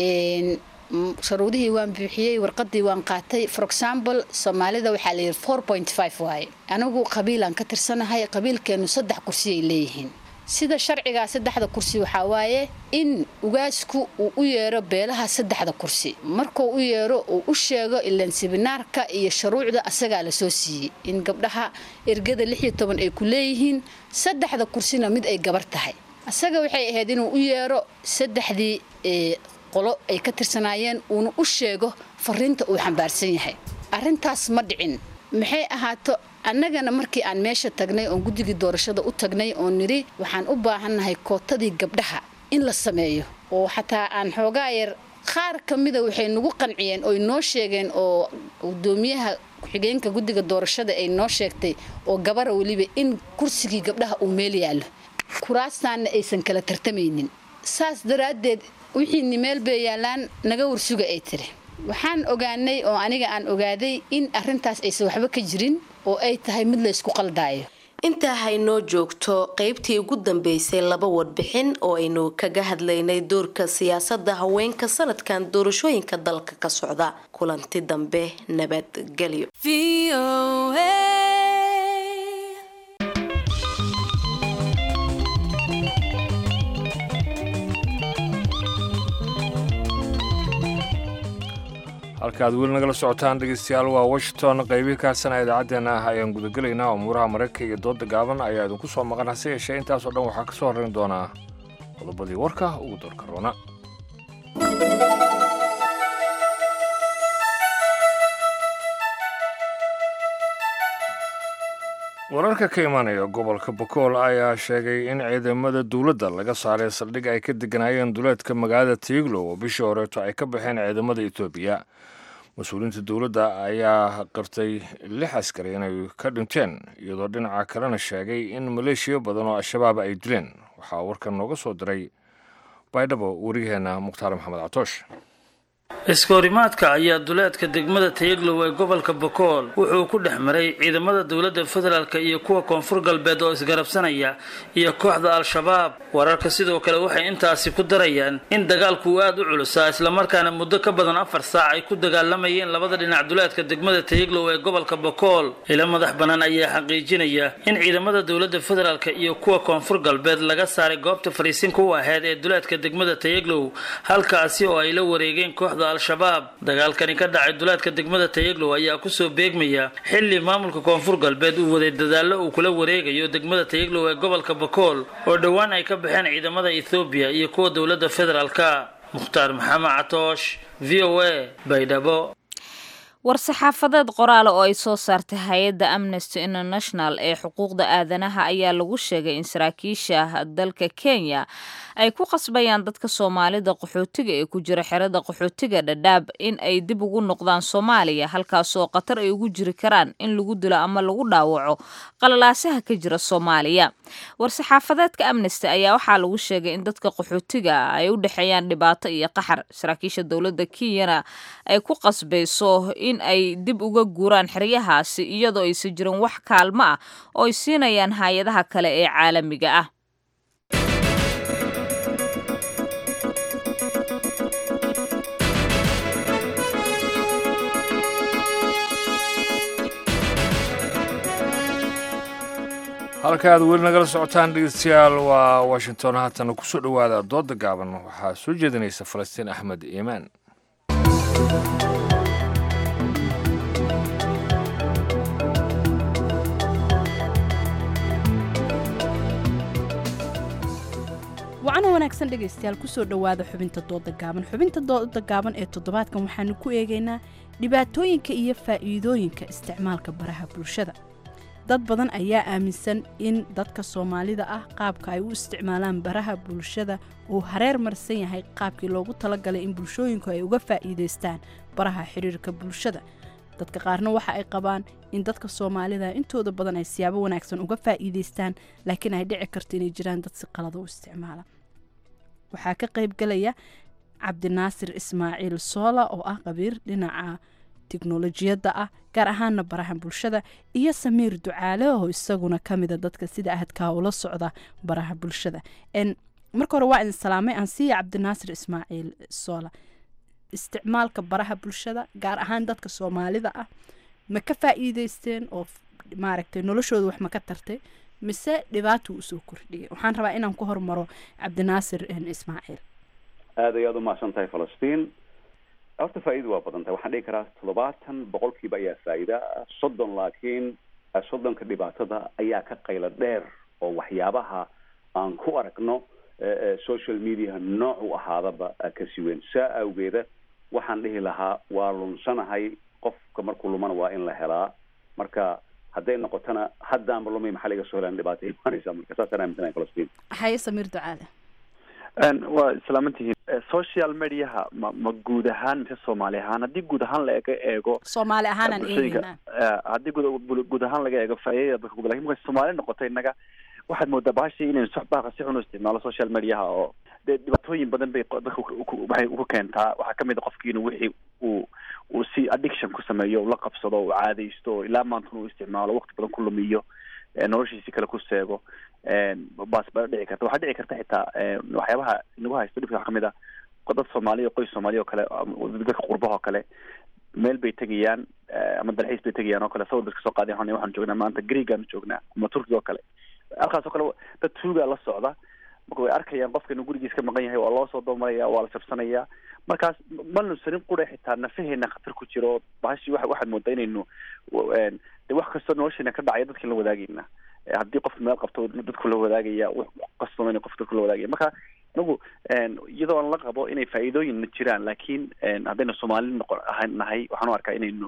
[SPEAKER 14] sharuudihii waan buuxiyey warqadii waan qaatay for example soomaalida waxaa layidhi four point five waaye anigu qabiilaan ka tirsanahay qabiilkeenu saddex kursiyay leeyihiin sida sharcigaa saddexda kursi waxaa waaye in ugaasku uu u yeero beelaha saddexda kursi markuu u yeero uu u sheego ilaan sibinaarka iyo shuruucda asagaa lasoo siiyey in gabdhaha ergada lix iyo toban ay ku leeyihiin saddexda kursina mid ay gabar tahay asaga waxay ahayd inuu u yeero saddexdii qolo ay ka tirsanaayeen uuna u sheego fariinta uu xambaarsan yahay arrintaas ma dhicin maxay ahaato annagana markii aan meesha tagnay oon guddigii doorashada u tagnay oo nidhi waxaan u baahannahay kootadii gabdhaha in la sameeyo oo xataa aan xoogaa yar qaar ka mida waxay nagu qanciyeen oy noo sheegeen oo gudoomiyaha ku-xigeenka guddiga doorashada ay noo sheegtay oo gabara weliba in kursigii gabdhaha uu meel yaallo kuraastaanna aysan kala tartamaynin saas daraaddeed wixiini meel bay yaallaan naga warsuga ay tiri waxaan ogaanay oo aniga aan ogaaday in arrintaas aysan waxba ka jirin oo ay tahay mid laysku qaldaayo
[SPEAKER 12] intaa haynoo joogto qaybtii ugu dambeysay laba warbixin oo aynu kaga hadlaynay doorka siyaasadda haweenka sanadkan doorashooyinka dalka ka socda kulanti dambe nabadgelyo
[SPEAKER 1] halkaaad weli nagala socotaan dhegeystayaal waa washington qaybihii kaasana idaacaddeenna ah ayaan gudagelaynaa umuuraha maraykanka iyo dooda gaaban ayaa idinku soo maqan hase yeeshee intaasoo dhan waxaa ka soo horrayn doonaa qodobadii warka ugu doorka roona wararka ka imaanaya gobolka bakool ayaa sheegay in ciidamada dowladda laga saaray saldhig ay ka deganaayeen duleedka magaalada tiiglo oo bishii horeeto ay ka baxeen ciidamada etoobiya mas-uuliyiinta dowladda ayaa qirtay lix askari inay ka dhinteen iyadoo dhinaca kalena sheegay in maleeshiya badan oo al-shabaab ay dileen waxaa warkan nooga soo diray baydhabo wariyaheena mukhtaar maxamed catoosh
[SPEAKER 16] iskahorimaadka ayaa duleedka degmada tayaglow ee gobolka bokool wuxuu ku dhex maray ciidamada dowladda federaalk iyo kuwa koonfur galbeed oo isgarabsanaya iyo kooxda al-shabaab wararka sidoo kale waxay intaasi ku darayaan in dagaalku uu aada u culusaa islamarkaana muddo ka badan afar saac ay ku dagaalamayeen labada dhinac duleedka degmada tayaglow ee gobolka bokool ilo madax bannaan ayaa xaqiijinaya in ciidamada dowladda federaalk iyo kuwa koonfur galbeed laga saaray goobta fariisinka u aheyd ee duleedka degmada tayaglow halkaasi oo ay la wareegeen kooxda al-shabaab dagaalkani ka dhacay duleedka degmada tayaglow ayaa kusoo beegmaya xili maamulka koonfur galbeed uu waday dadaallo uu kula wareegayo degmada tayaglow ee gobolka bakool oo dhowaan ay ka baxeen ciidamada ethoobiya iyo kuwa dowladda federaalka mukhtaar maxamed catoosh v o a baydhabo
[SPEAKER 2] war-saxaafadeed qoraale oo ay soo saartay hay-adda amnesty international ee xuquuqda aadanaha ayaa lagu sheegay in saraakiisha dalka kenya ay ku qasbayaan dadka soomaalida qaxootiga ee ku jira xerada qaxootiga dhadhaab in ay dib ugu noqdaan soomaaliya halkaasoo khatar ay ugu jiri karaan in lagu dilo ama lagu dhaawaco qalalaasaha ka jira soomaaliya war-saxaafadeedka amnesty ayaa waxaa lagu sheegay in dadka qaxootiga ay u dhexeeyaan dhibaato iyo qaxar saraakiisha dowladda kenyana ay ku qasbayso in ay dib uga guuraan xeryahaasi iyadoo aysan jirin wax kaalmo ah oo ay siinayaan hay-adaha kale ee caalamiga ah
[SPEAKER 1] halka aad weli nagala socotaan dhegeystayaal waa washington haatana kusoo dhowaada dooda gaaban waxaa soo jeedinaysa falastiin axmed iimaan
[SPEAKER 17] wacana wanaagsan dhegaystayaal kusoo dhowaada xubinta dooda gaaban xubinta dooda gaaban ee toddobaadkan waxaanu ku eegaynaa dhibaatooyinka iyo faa'iidooyinka isticmaalka baraha bulshada dad badan ayaa aaminsan in dadka soomaalida ah qaabka ay u isticmaalaan baraha bulshada uu hareer marsan yahay qaabkii loogu talagalay in bulshooyinku ay uga faa'iidaystaan baraha xiriirka bulshada dadka qaarna waxa ay qabaan in dadka soomaalida intooda badan ay siyaabo wanaagsan uga faa'iidaystaan laakiin ay dhici karto inay jiraan dad si qalada u isticmaala waxaa ka qayb galaya cabdinaasir ismaaciil soola oo ah qabiir dhinaca tiknolojiyadda ah gaar ahaana baraha bulshada iyo samiir ducaale oo isaguna kamida dadka sida ahadkaa ula socda baraha bulshada marka hore waa idin salaamay aan siiya cabdinaasir ismaaciil soola isticmaalka baraha bulshada gaar ahaan dadka soomaalida ah ma ka faa'iideysteen oo maaragtay noloshooda wax ma ka tartay mise dhibaatuu usoo kordhiyay waxaan rabaa inaan ku hormaro cabdinaasir ismaaciil
[SPEAKER 18] aada ayaad umahadsan tahay falastiin horta faa'iida waa badan tahay waxaan dhihi karaa toddobaatan boqolkiiba ayaa faa'iida soddon laakiin soddonka dhibaatada ayaa ka qaylo dheer oo waxyaabaha aan ku aragno social media nooc u ahaadaba ka siweyn saa awgeeda waxaan dhihi lahaa waa lunsanahay qofka markuu lumana waa in la helaa marka hadday noqotona haddaanba lumay maxaa laga soo helaan dhibaato imaanaysa marka saasaan aaminsanahay falastiin
[SPEAKER 17] haye samiir ducaale
[SPEAKER 19] waa islaamantihiin social mediaha ma ma guud ahaan mise soomaali ahaan haddii guud ahaan laga eego
[SPEAKER 17] soomaali ahaan aan eegayna
[SPEAKER 19] haddii guud guud ahaan laga eego faa'iidada dadka ku lakin marka soomaali noqotay innaga waxaad moodaa bahashii inaynu soxbaaqa si xun u isticmaalo social mediaha oo dee dhibaatooyin badan bay dadka waxay ku keentaa waxaa kamid a qofki inuu wixii uu uu si addiction ku sameeyo la qabsado uu caadaysto ilaa maantuna uu isticmaalo waqti badan ku lumiyo noloshiisi kale ku seego baas baa dhici karta waxaa dhici karta xitaa waxyaabaha inagu haysto dhibka waxaa kamid ah dad soomaaliya qoys soomaaliya oo kale dadka qurbaha oo kale meel bay tegayaan ama dalxiis bay tegayaan oo kale sawir bay kasoo qaadayan waxaan joognaa maanta greegaanu joognaa ama turkiga oo kale halkaas oo kale dad tuugaa la socda marka way arkayaan qofka inuu gurigiis ka maqan yahay waa loo soo doomaraya waa la jabsanaya markaas ma nunsanin qura xitaa nafaheena khatar ku jiro bahashi wa waxaad moodaa inaynu de wax kastoo nolosheena ka dhacaya dadkin la wadaagayna haddii qof meel qabto dadku la wadaagaya qasbama in qof dadku la wadaagaya marka anagu iyadoo aan la qabo inay faa'iidooyinna jiraan laakiin haddaynu soomaali noqon ahan nahay waxaan u arkaa inaynu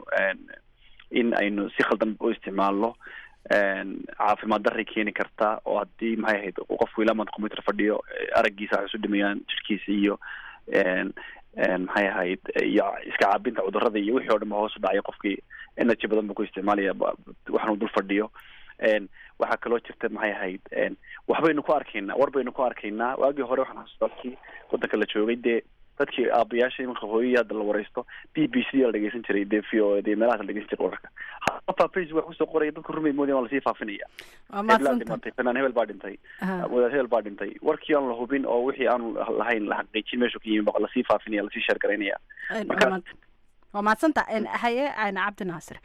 [SPEAKER 19] in aynu si khaldan u isticmaalno caafimaad daray keeni karta oo haddii maxay ahayd qofku ilaa maanta computer fadhiyo araggiisa waxay isu dhimayaan jirkiisa iyo maxay ahayd iyo iska caabinta cudurada iyo wixii o dhan ba hoos u dhacaya qofkii energy badan buu ku isticmaalaya waxaanu dul fadhiyo waxaa kaloo jirta maxay ahayd waxbaynu ku arkaynaa war baynu ku arkaynaa waagii hore waxaan xasuustaa dadkii wadanka la joogay dee dadkii aabayaasha imanka hooyadii hadda la wareysto b b c la dhegeysan jiray dee v o dee meelahaas la dhegeysan jiray wararka hataa facebook wax kusoo qoraya dadka rumay moodaya waa lasii faafinaya hebelaa dhintay fanaan hebel baa dhintay wadaad hebel baa dhintay warkii aan la hubin oo wixii aanu lahayn la xaqiijin meeshu ka yimi baa lasii faafinaya lasii sheergaraynaya marka
[SPEAKER 17] waa mahadsanta haye cabdi naasir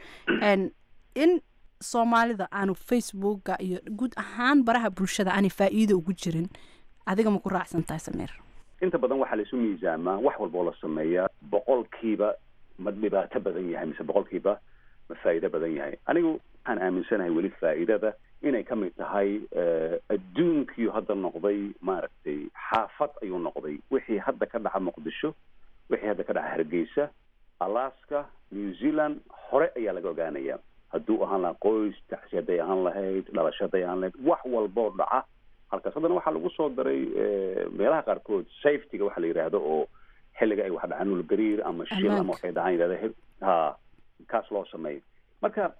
[SPEAKER 17] in soomaalida aanu facebooka iyo guud ahaan baraha bulshada aanay faa'iido ugu jirin adiga ma ku raacsan tahay samiir
[SPEAKER 18] inta badan waxaa laisu miisaamaa wax walba oo la sameeyaa boqolkiiba ma dhibaato badan yahay mise boqolkiiba ma faa'iido badan yahay anigu waxaan aaminsanahay weli faa'iidada inay ka mid tahay adduunkiiu hadda noqday maaragtay xaafad ayuu noqday wixii hadda ka dhaca muqdisho wixii hadda ka dhaca hargeysa alaska new zealand hore ayaa laga ogaanaya hadduu ahaan lahaa qoys taxsi hadday ahaan lahayd dhalasho hadday ahaan lahayd wax walboo dhaca halkaas haddana waxaa lagu soo daray meelaha qaarkood safetyga waxa la yidhaahdo oo xilliga ay wax dhacaan ulgariir ama shil ama waxay dhacaan yidhahda ha kaas loo sameeyo marka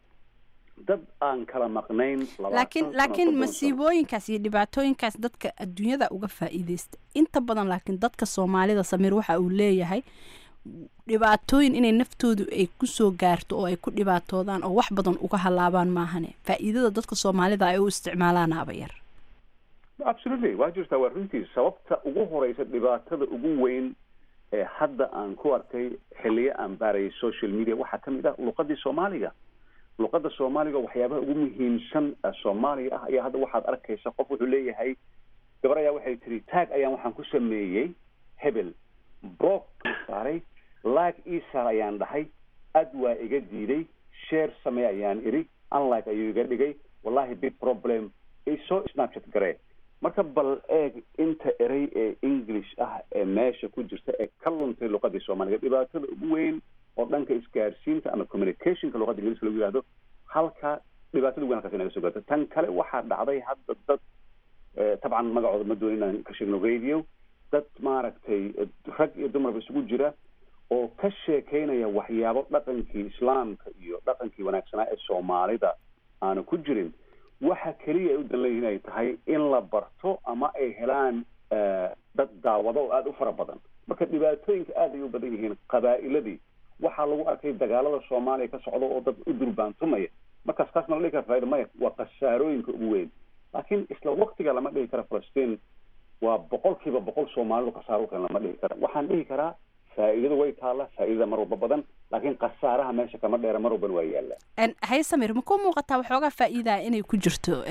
[SPEAKER 18] dad aan kala maqnayn
[SPEAKER 17] laakiin laakiin masiibooyinkaas iyo dhibaatooyinkaas dadka adduunyada uga faa'iideysta inta badan laakiin dadka soomaalida samiir waxa uu leeyahay dhibaatooyin inay naftoodu ay kusoo gaarto oo ay ku dhibaatoodaan oo wax badan uga halaabaan maahane faa'iidada dadka soomaalida ay u isticmaalaan aba yar
[SPEAKER 18] absolutely waa jirtaa waa runtii sababta ugu horeysa dhibaatada ugu weyn ee hadda aan ku arkay xiliyo aan baarayay social media waxaa kamid ah luqadii soomaaliga luqada soomaaliga waxyaabaha ugu muhiimsan soomaaliga ah ayaa hadda waxaad arkaysa qof wuxuu leeyahay gabar ayaa waxay tiri taag ayaan waxaan ku sameeyey hebel brok saaray like isar ayaan dhahay ad waa iga diiday share samey ayaan iri unlike ayuu iga dhigay wallahi big problem isoo snapchat garee marka bal eeg inta erey ee english ah ee meesha ku jirta ee ka luntay luqadii soomaaliga dhibaatada ugu weyn oo dhanka isgaarsiinta ama communicationka luqada ingiliiska lagu yihahdo halka dhibaatada ugu weyn halkaas inaga soo gaarto tan kale waxaa dhacday hadda dad tabcan magacooda ma doonin inaan ka sheegno radio dad maaragtay rag iyo dumarba isugu jira oo ka sheekeynaya waxyaabo dhaqankii islaamka iyo dhaqankii wanaagsanaa ee soomaalida aanu ku jirin waxa keliya ay u dan leeyihin ay tahay in la barto ama ay helaan dad daawado oo aada u fara badan marka dhibaatooyinka aad ay u badan yihiin qabaa'iladii waxaa lagu arkay dagaalada soomaaliya ka socda oo dad u durbaantumaya markaas taas ma la dhihi kara faaida maya waa khasaarooyinka ugu weyn laakiin isla waktiga lama dhihi kara falastiin waa boqol kiiba boqol soomaalidu khasaaro ukan lama dhihi kara waxaan dhihi karaa faa'iidadu way taalla faa'iidada mar walba badan laakiin khasaaraha meesha kama dheera mar walbana waa yaallaa
[SPEAKER 17] haye samir ma ku muuqataa waxoogaa faa'iidaa inay ku jirto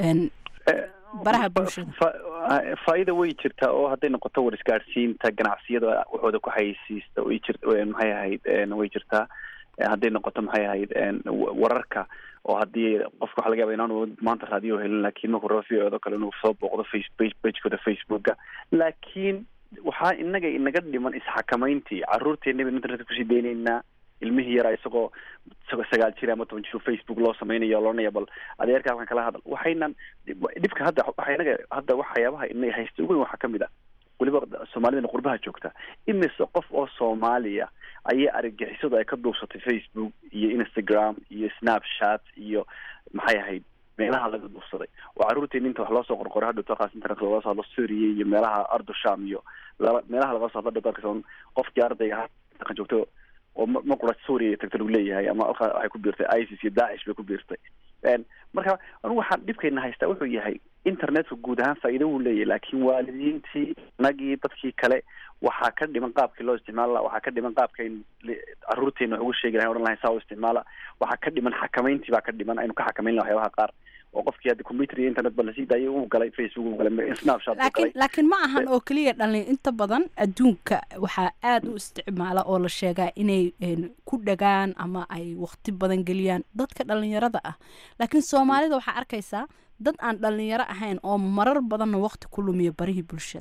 [SPEAKER 17] baraha bulshada
[SPEAKER 19] faa'iida way jirtaa oo hadday noqoto war isgaadhsiinta ganacsiyada waxooda ku haysiista way jir maxay ahayd way jirtaa hadday noqoto maxay ahayd wararka oo haddii qofka waxa laga yaba inaanu maanta raadiyo helin laakiin markuu rabo v o kale inuu soo booqdo face pagekooda facebooka laakiin waxaa inaga inaga dhiman isxakamayntii caruurteena internetka kusii daynaynaa ilmihii yaraa isagoo isagoo sagaal jir ama toban jir facebook loo sameynaya loonaya bal adeerka halkan kala hadal waxaynan dhibka hadda waxa inaga hadda waxyaabaha ina haysta ugu weyn waxaa kamid ah weliba soomaalidana qurbaha joogta imise qof oo soomaaliya ayay argagixisadu ay ka duubsatay facebook iyo instagram iyo snapchat iyo maxay ahayd meelaha laga duubsaday oo caruurteena inta wax loo soo qorqoray hadhow taqaas internet looga soo hadlo suuriya iyo meelaha ardusham iyo meelaha laga soo hadlo hadhow taqaas qofkii ardayga dhaqan joogto oo ma qura suuriya tagta lagu leeyahay ama alka waxay ku biirtay isis iyo daacish bay ku biirtay marka anigu waxaan dhibkayna haystaa wuxuu yahay internetka guud ahaan faa'iido wuu leeyahay laakiin waalidiintii nagii dadkii kale waxaa ka dhiman qaabkii loo isticmaali laha waxaa ka dhiman qaabkayn caruurteena wax ugu sheegi lahay odhan lahayn saa u isticmaala waxaa ka dhiman xakamayntii baa ka dhiman aynu ka xakamayn laha waxyaabaha qaar oo qofkii hadda computer iyo internet ba lasii daayay uu galay facebook uu galay snapchat uu
[SPEAKER 17] laakiin
[SPEAKER 19] galay
[SPEAKER 17] laakiin ma ahan oo keliya dhalin inta badan adduunka waxaa aada u isticmaala oo la sheegaa inay een, ku dhagaan ama ay waqti badan geliyaan dadka dhalinyarada ah laakiin soomaalida waxaa arkaysaa dad aan dhalinyaro ahayn oo marar badanna waqti ku lumiya barihii bulshada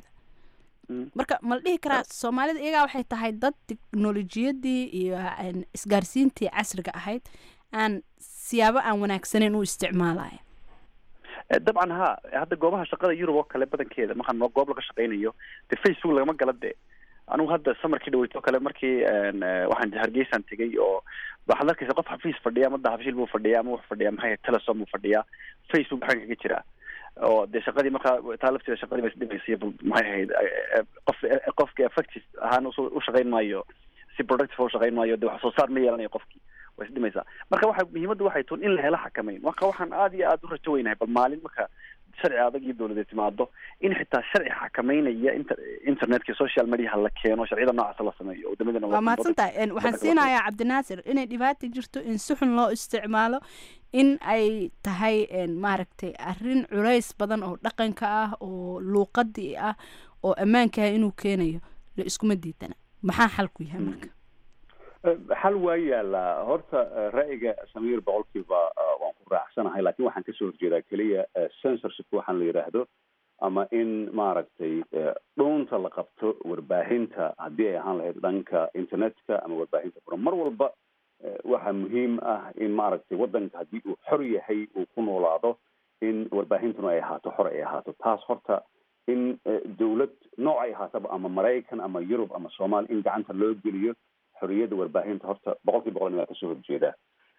[SPEAKER 17] marka ma la dhihi karaa soomaalida iyagaa waxay tahay dad teknolojiyadii iyo een, isgaarsiintii casriga ahayd aan siyaabo aan wanaagsaneyn u isticmaalaya
[SPEAKER 19] Eh, dabcan ha hadda goobaha shaqada yurub oo kale badankeeda markaan noo goob laga shaqaynayo de facebook lagama gala de anigu hadda samarkii dhaweyto kale markii waxaan hargeysaan tegay oo waxaad arkaysa qof xafiis fadhiya ama dahabshiil buu fadhiya ama wuxuu fadhiya maxay telesom buu fadhiyaa facebook waxaan kaga jiraa oo dee shaqadii markaa taa lafteeda shaqadii ba isdhimaysa maxay ahayd qof qofki effective ahaan u shaqayn maayo si productive u shaqayn maayo de wax soo saar ma yeelanayo qofkii way isdhimaysaa marka waxa muhiimaddu waxay tun in la helo xakameyn marka waxaan aada iyo aada u rajo weynahay bal maalin marka sharci adag iyo dawladeed timaado in xitaa sharci xakameynaya inter internetka social mediaha la keeno sharciyada noocaasa la sameeyo wadamadana
[SPEAKER 17] waa mahadsantahay waxaan siinayaa cabdinaasir inay dhibaata jirto in si xun loo isticmaalo in ay tahay maaragtay arrin culays badan oo dhaqanka ah oo luuqadii ah oo ammaanka ah inuu keenayo la iskuma diidana maxaa xalku yahay marka
[SPEAKER 18] xal waa yaalaa horta ra'yiga samiir boqolkiiba waan ku raacsanahay lakin waxaan kasoo horjeedaa keliya censorship waxaan la yidhaahdo ama in maaragtay dhuunta la qabto warbaahinta haddii ay ahaan lahayd dhanka internetka ama warbaahinta furan mar walba waxaa muhiim ah in maaragtay waddanka haddii uu xor yahay uu ku noolaado in warbaahintuna ay ahaato xor ay ahaato taas horta in dawlad nooc ay ahaataba ama maraykan ama yurub ama soomaaliya in gacanta loo geliyo xoriyadda warbaahinta horta boqol kiiba boqol waa kasoo horjeedaa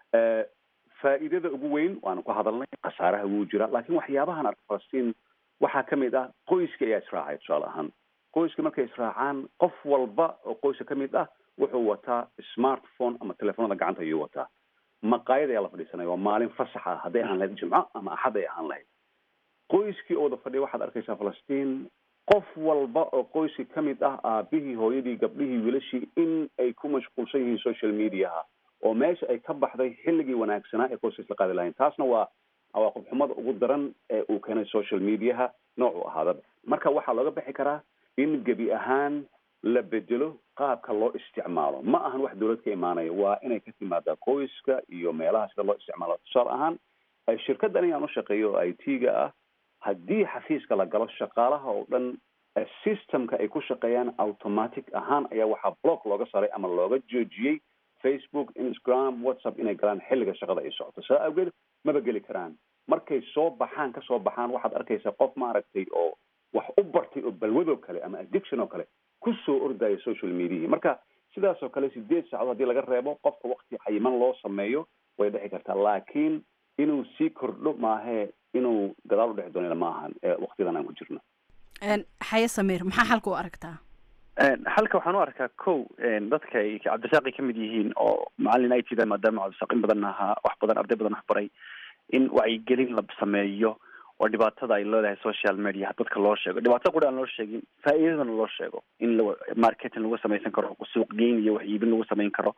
[SPEAKER 18] faa'iidada ugu weyn waanu ku hadalnay khasaaraha wuu jira laakiin waxyaabahan arka falastiin waxaa kamid ah qoyska ayaa israacay tusaale ahaan qoyska markay israacaan qof walba oo qoyska kamid ah wuxuu wataa smartphone ama telefoonada gacanta ayuu wataa maqaayad ayaa la fadhiisanaya waa maalin fasax ah hadday ahaan lahayd jimco ama axad ay ahaan lahayd qoyskii oo wada fadhiya waxaad arkaysaa falastiin qof walba oo qoyska kamid ah aabihii hooyadii gabdhihii wiilashii in ay ku mashquulsan yihiin social mediaha oo meesha ay ka baxday xilligii wanaagsanaa ee qoyska isla qaadi lahayn taasna waa cawaaqib xumada ugu daran ee uu keenay social mediaha noocu ahaadaba marka waxaa looga bixi karaa in gebi ahaan la bedelo qaabka loo isticmaalo ma ahan wax dawlad ka imaanaya waa inay ka timaadaa qoyska iyo meelaha sida loo isticmaalo tusaale ahaan shirkaddan ayaan u shaqeeyo oo i t ga ah haddii xafiiska la galo shaqaalaha oo dhan systemka ay ku shaqeeyaan automatic ahaan ayaa waxaa block looga saray ama looga joojiyey facebook instagram whatsapp inay galaan xilliga shaqada ay socoto saa awgeed maba geli karaan markay soo baxaan kasoo baxaan waxaad arkaysaa qof maaragtay oo wax u bartay oo balwadoo kale ama addiction oo kale kusoo ordaya social mediahi marka sidaas oo kale sideed saacadood haddii laga reebo qofka wakti cayiman loo sameeyo way dhici kartaa laakiin inuu sii kordho maahee inuu gadaal u dhexi doonana ma ahan waktidan aan ku jirno
[SPEAKER 17] xaye samiir maxaa xalka u aragtaa
[SPEAKER 19] xalka waxaan u arkaa ko dadka ay cabdisaaqi kamid yihiin oo macalin i t da maadaama cabdisaaq in badan ahaa wax badan arday badan wax baray in wacyigelin la sameeyo oo dhibaatada ay leedahay social media dadka loo sheego dhibaatada quri aan loo sheegin faa'iidadana loo sheego in la marketing lagu samaysan karo suuq geyn iyo wax iibin lagu samayn karo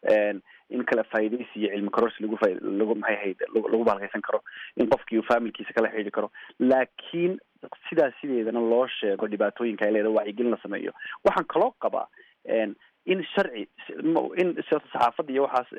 [SPEAKER 19] in kala faa'iidaysi iyo cilmi kororsi lagu lagu maxay ahayd lagu bahalkaysan karo in qofkii uu familkiisa kala xidhiiri karo laakiin sidaas sideedana loo sheego dhibaatooyinka ay leedahay wacyigelin la sameeyo waxaan kaloo qabaa in sharci in saxaafadda iyo waxaas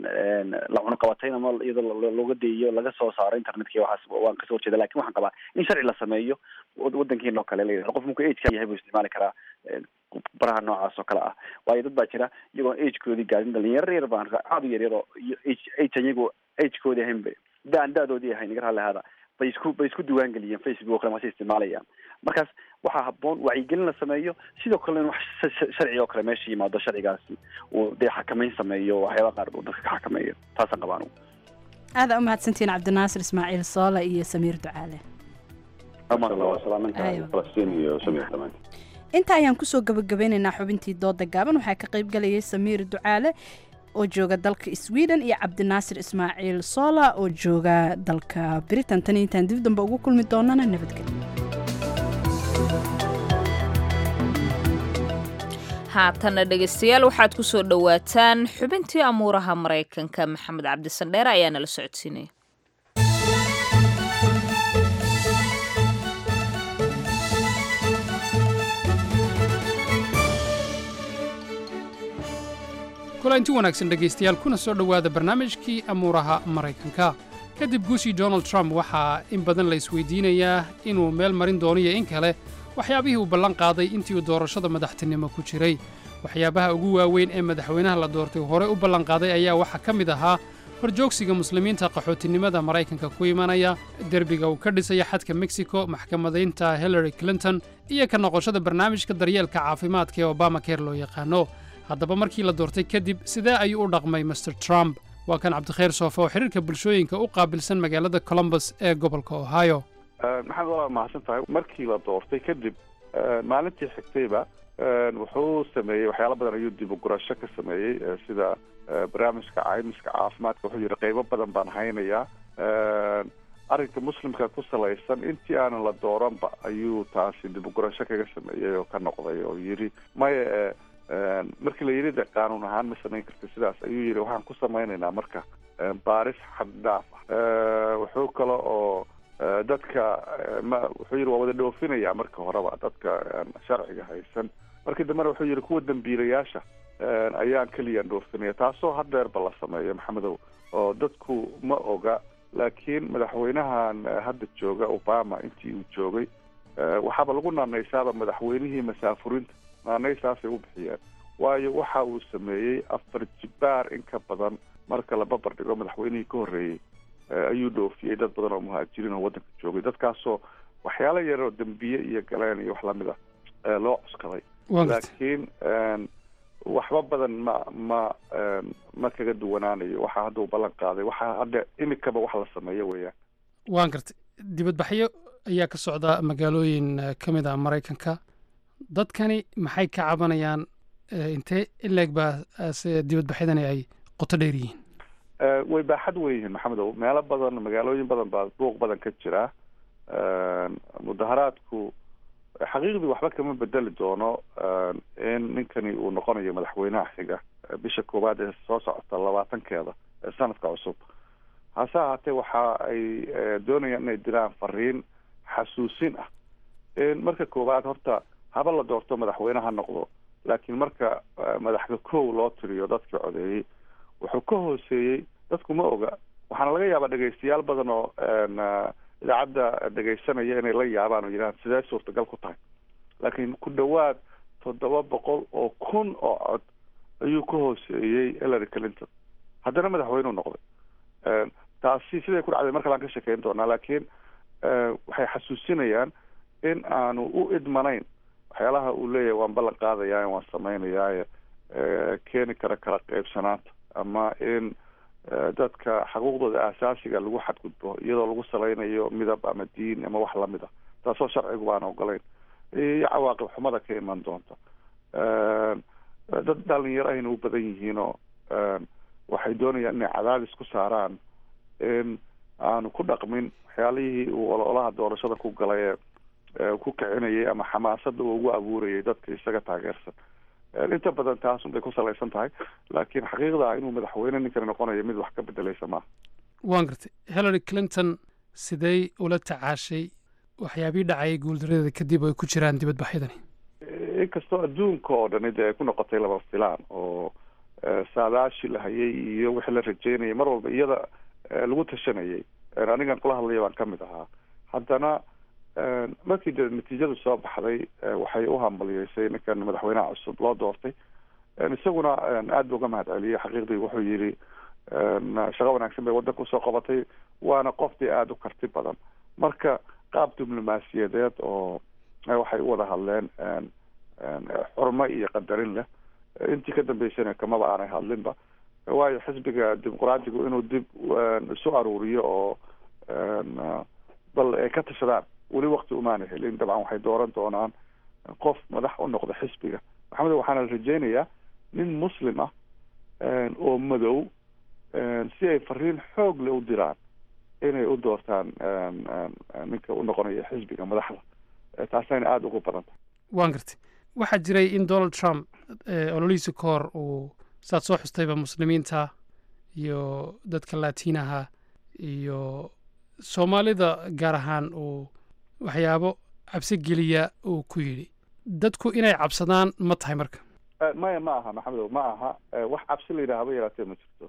[SPEAKER 19] la cunaqabatayn ama iyadoo looga deeyo laga soo saaro internetka iyo waxaas waan kasoo horjeeda lakin waxaan qabaa in sharci la sameeyo wadankeena oo kale la qof markuu ageka yahay buu isticmaali karaa baraha noocaas oo kale ah waayo dad baa jira iyagoon agekoodii gaadin dhalinyaro yar baan aada u yar yar oo age iyagu agekoodii ahayn ba daan da-doodii ahayn iga raalli ahaada bay isku bay isku diiwaan geliyeen facebook oo kale maase isticmaalayaan markaas waxaa habboon wacyigelin la sameeyo sidoo kale in wax sharci oo kale meesha yimaado sharcigaasi uu dee xakameyn sameeyo waxyaaba qaar uu dadka ka xakameeyo taasaan qabaa anugu
[SPEAKER 17] aada u mahadsantihiin cabdinaasir ismaaciil soole iyo samiir ducaale inta ayaan kusoo gabagabeynaynaa xubintii dooda gaaban waxaa ka qayb galayay samiir ducaale oo jooga dalka sweden iyo cabdinaasir ismaaciil sola oo jooga dalka britain tan intaan dib dambe ugu kulmi doonana nabadgelyo
[SPEAKER 2] haatanna dhegaystayaal waxaad ku soo dhowaataan xubintii amuuraha maraykanka maxamed cabdisandheere ayaa nala socodsiinaya
[SPEAKER 20] kulanti wanaagsan dhegaystayaal kuna soo dhowaada barnaamijkii amuuraha maraykanka kadib guushii donald trump waxaa in badan la isweydiinayaa inuu meel marin dooniyo in kale waxyaabihii uu ballan qaaday intii uu doorashada madaxtinimo ku jiray waxyaabaha ugu waaweyn ee madaxweynaha la doortay hore u ballanqaaday ayaa waxaa ka mid ahaa horjoogsiga muslimiinta qaxootinimada maraykanka ku imanaya derbiga uu ka dhisaya xadka mexico maxkamadaynta hillary clinton iyo ka noqoshada barnaamijka daryeelka caafimaadka ee obama care loo yaqaano haddaba markii la doortay kadib sidee ayuu u dhaqmay master trump waa kan cabdikhayr soofe oo xiriirka bulshooyinka u qaabilsan magaalada columbus ee gobolka ohio
[SPEAKER 21] maxamed waa mahadsan tahay markii la doortay kadib maalintii xigtayba wuxuu sameeyey waxyaalo badan ayuu dib u gurasho ka sameeyey sida barnaamijka caymiska caafimaadka wuxuu yidhi qeybo badan baan haynayaa arrinka muslimka ku salaysan intii aanan la dooranba ayuu taasi dib u gurasho kaga sameeyey oo ka noqday oo yidhi maya markii la yidhi de qaanuun ahaan ma samayn karta sidaas ayuu yidhi waxaan ku samaynaynaa marka baaris xaddhaaf ah wuxuu kale oo dadka ma wuxuu yidhi waa wada dhoofinaya marka horeba dadka sharciga haysan markii dambena wuxuu yidhi kuwa dambiilayaasha ayaan keliyaan dhoofinaya taasoo hadeerba la sameeyo maxamedow oo dadku ma oga laakiin madaxweynahan hadda jooga obama intii uu joogay waxaaba lagu naanaysaaba madaxweynihii masaafurinta naanaysaasay u bixiyeen waayo waxa uu sameeyey afar jibaar in ka badan marka la babar dhigo madaxweynihii ka horreeyey ayuu dhoofiyey dad badan oo muhaajiriin oo waddanka joogay dadkaasoo waxyaalo yaroo dembiye iyo galeen iyo wax lamid ah loo cuskaday laakiin waxba badan ma ma ma kaga duwanaanayo waxa hadda uu ballan qaaday waxa hadda imikaba wax la sameeyo weeyaan
[SPEAKER 20] waan gartay dibadbaxyo ayaa ka socda magaalooyin ka mid ah maraykanka dadkani maxay ka cabanayaan intee ileeg baa dibadbaxyadani ay qoto dheer yihiin
[SPEAKER 21] way baaxad weyn yihiin maxamedow meelo badan magaalooyin badan baa buuq badan ka jira mudaharaadku xaqiiqdii waxba kama bedeli doono in ninkani uu noqonayo madaxweynaha xiga bisha koowaad ee soo socota labaatankeeda ee sanadka cusub hase ahaatee waxa ay doonayaan inay diraan fariin xasuusin ah in marka koowaad horta haba la doorto madaxweyne ha noqdo laakiin marka madaxda kow loo tiriyo dadkii codeeyey wuxuu ka hooseeyey dadku ma oga waxaana laga yaabaa dhegaystayaal badan oo idaacadda dhegaysanaya inay la yaabaan oo yidhahaan sidee suurtagal ku tahay laakiin ku dhowaad toddoba boqol oo kun oo cod ayuu ka hooseeyey hillary clinton haddana madaxweyneu noqday taasi siday ku dhacday markalaan ka shekeyn doonaa laakiin waxay xasuusinayaan in aanu u idmanayn waxyaalaha uu leeyahay waan ballan qaadayaa waan samaynayaa keeni kara kala qaybsanaanta ama in dadka xuquuqdooda aasaasiga lagu xadgudbo iyadoo lagu salaynayo midab ama diin ama wax lamid a taasoo sharcigu baan ogolayn iyo cawaaqib xumada ka iman doonta dad dhalinyaro ayna u badan yihiinoo waxay doonayaan inay cadaadis ku saaraan in aanu ku dhaqmin waxyaalihii uu ololaha doorashada ku galay ee ku kicinayay ama xamaasada uu ugu abuurayay dadka isaga taageersan inta badan taasun bay ku salaysan tahay laakiin xaqiiqda inuu madaxweyne ninkani noqonayo mid wax ka bedelaysa maaha
[SPEAKER 20] waan gartay hillary clinton sidey ula tacaashay waxyaabihii dhacayay guuldaradeeda kadib ay ku jiraan dibadbaxyadani
[SPEAKER 21] inkastoo adduunka oo dhani dee ay ku noqotay laba filaan oo saadaashi la hayay iyo wixii la rajeynayay mar walba iyada lagu tashanayay anigan kula hadlaya baan kamid ahaa haddana markii de natiijadu soo baxday waxay u hambaliyeysay ninkan madaxweynaha cusub loo doortay isaguna aada bu uga mahad celiyey xaqiiqdii wuxuu yidhi shaqo wanaagsan bay waddanka usoo qabatay waana qof dee aada u karti badan marka qaab diblomaasiyadeed oo waxay u wada hadleen xurmo iyo qadarin leh intii ka dambeysana kamaba aanay hadlinba waayo xisbiga dimuqraadigu inuu dib isu aruuriyo oo bal ay ka tashadaan weli wakti umaana helin dabcan waxay dooran doonaan qof madax u noqda xisbiga maxamed waxaana rajeynayaa nin muslim ah oo madow si ay fariin xoog le u diraan inay u doortaan ninka u noqonaya xisbiga madaxda taasayna aada ugu badan tahay
[SPEAKER 20] waan gartay waxaa jiray in donald trump ololihiisa ka hor uu saad soo xustayba muslimiinta iyo dadka laatiinaha iyo soomaalida gaar ahaan uu waxyaabo cabsi geliya uu ku yidhi dadku inay cabsadaan ma tahay marka
[SPEAKER 21] maya ma aha maxamedow ma aha wax cabsi la yidhaha haba yaraatee ma jirto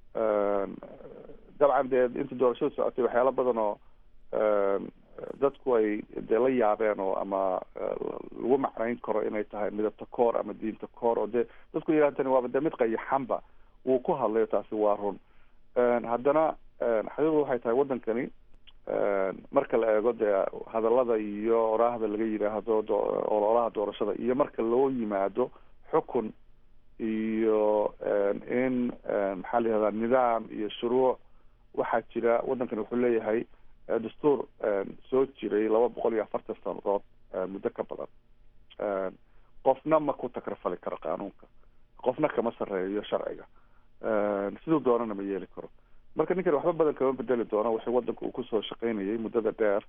[SPEAKER 21] dabcan dee inta doorashada socotay waxyaalo badan oo dadku ay dee la yaabeen oo ama lagu macnayn karo inay tahay midabta koor ama diinta koor oo dee dadku yidhahan tani waaba dee mid qayaxanba wuu ku hadlayo taasi waa run haddana xaqiiqdu waxay tahay waddankani marka la eego dee hadallada iyo oraahda laga yidhaahdo ololaha doorashada iyo marka loo yimaado xukun iyo in maxaa la yihahdaa nidaam iyo shuruuc waxaa jira waddankani wuxuu leeyahay dastuur soo jiray laba boqol iyo afartan sanadood muddo ka badan qofna ma ku takrafali karo qaanuunka qofna kama sarreeyo sharciga siduu doonana ma yeeli karo marka ninkan waxba badan kama bedeli doono wixii waddanka uu kusoo shaqaynayay muddada dheer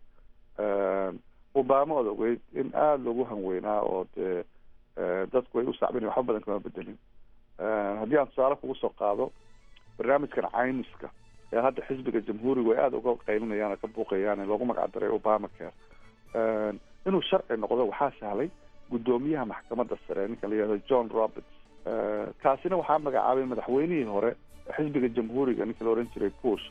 [SPEAKER 21] obama ood ogeyd in aada loogu hanweynaa oo dee dadku ay u sacbin waxba badan kama bedelin haddii aan tusaale kugu soo qaado barnaamijkan caymiska ee hadda xisbiga jamhuurigu ay aada uga qaylinayaan oo ka buuqayaan loogu magac daray obama care inuu sharci noqdo waxaa sahlay guddoomiyaha maxkamadda sare ninka la yihahdo john roberts kaasina waxaa magacaabay madaxweynihii hore xisbiga jamhuuriga ninka la ohan jiray bush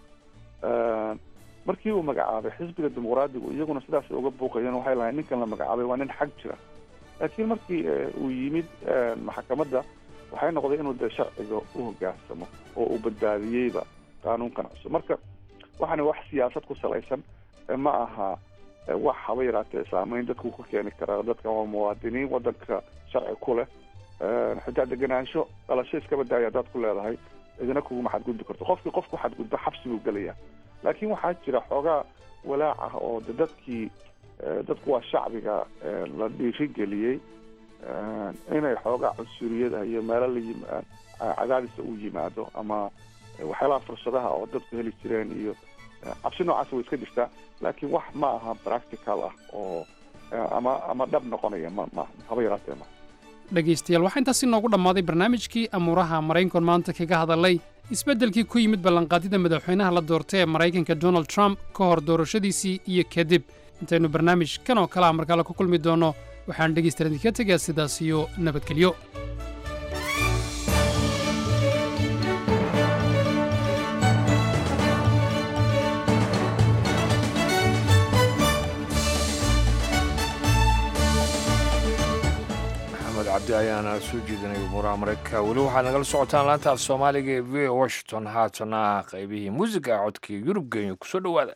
[SPEAKER 21] markii uu magacaabay xisbiga dimuqraadigu iyaguna sidaas uga buuqayeen waxay lahayn ninkan la magacaabay waa nin xag jira laakiin markii uu yimid maxkamadda waxay noqday inuu dee sharciga u hogaansamo oo uu badbaadiyeyba qaanuunkan cusub marka waxaana wax siyaasad ku salaysan ma aha wax haba yaraatee saameyn dadku ku keeni karaa dadka waa muwaadiniin waddanka sharci ku leh xitaa degenaansho dhalasho iskaba daaya haddaad ku leedahay idina kuguma xadgudbi karto qofkii qofku xadgudbo xabsi buu gelaya laakiin waxaa jira xoogaa walaac ah oo de dadkii dadku waa shacbiga la dhiirigeliyey inay xoogaa cunsuriyada iyo meelo la cadaadisa u yimaado ama waxyaalaha fursadaha oo dadku heli jireen iyo cabsi noocaas way iska jirtaa laakiin wax ma aha practical ah oo ama ama dhab noqonaya ma ma haba yaraatee ma
[SPEAKER 20] dhegaystayaal waxaa intaasi noogu dhammaaday barnaamijkii amuuraha maraykanku maanta kaga hadalay isbeddelkii ku yimid ballanqaadida madaxweynaha la doortay ee maraykanka donald trump ka hor doorashadiisii iyo kadib intaynu barnaamij kan oo kale ah markale ku kulmi doonno waxaan dhegaystayaal idinka tegaa sidaas iyo nabadgelyo
[SPEAKER 1] cabdi ayaana soo jeedinay umuuraha maraykanka weli waxaad nagala socotaan laanta af soomaaliga ee v o washington haatana qaybihii muusiga codkii yurub kenya kusoo dhowaada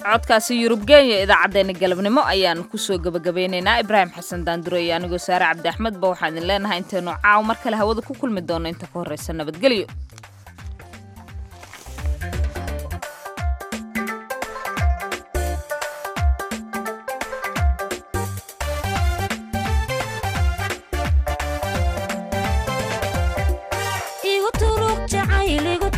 [SPEAKER 2] codkaasi yurub geenya idaacaddeenna galabnimo ayaan kusoo gebagabeynaynaa ibraahim xasan daandure iyo anigoo saare cabdi axmedba waxaan idin leenahay intaynu caaw mar kale hawada ku kulmi doonno inta ka horreysa nabadgelyo
[SPEAKER 5] igu turug jacayligu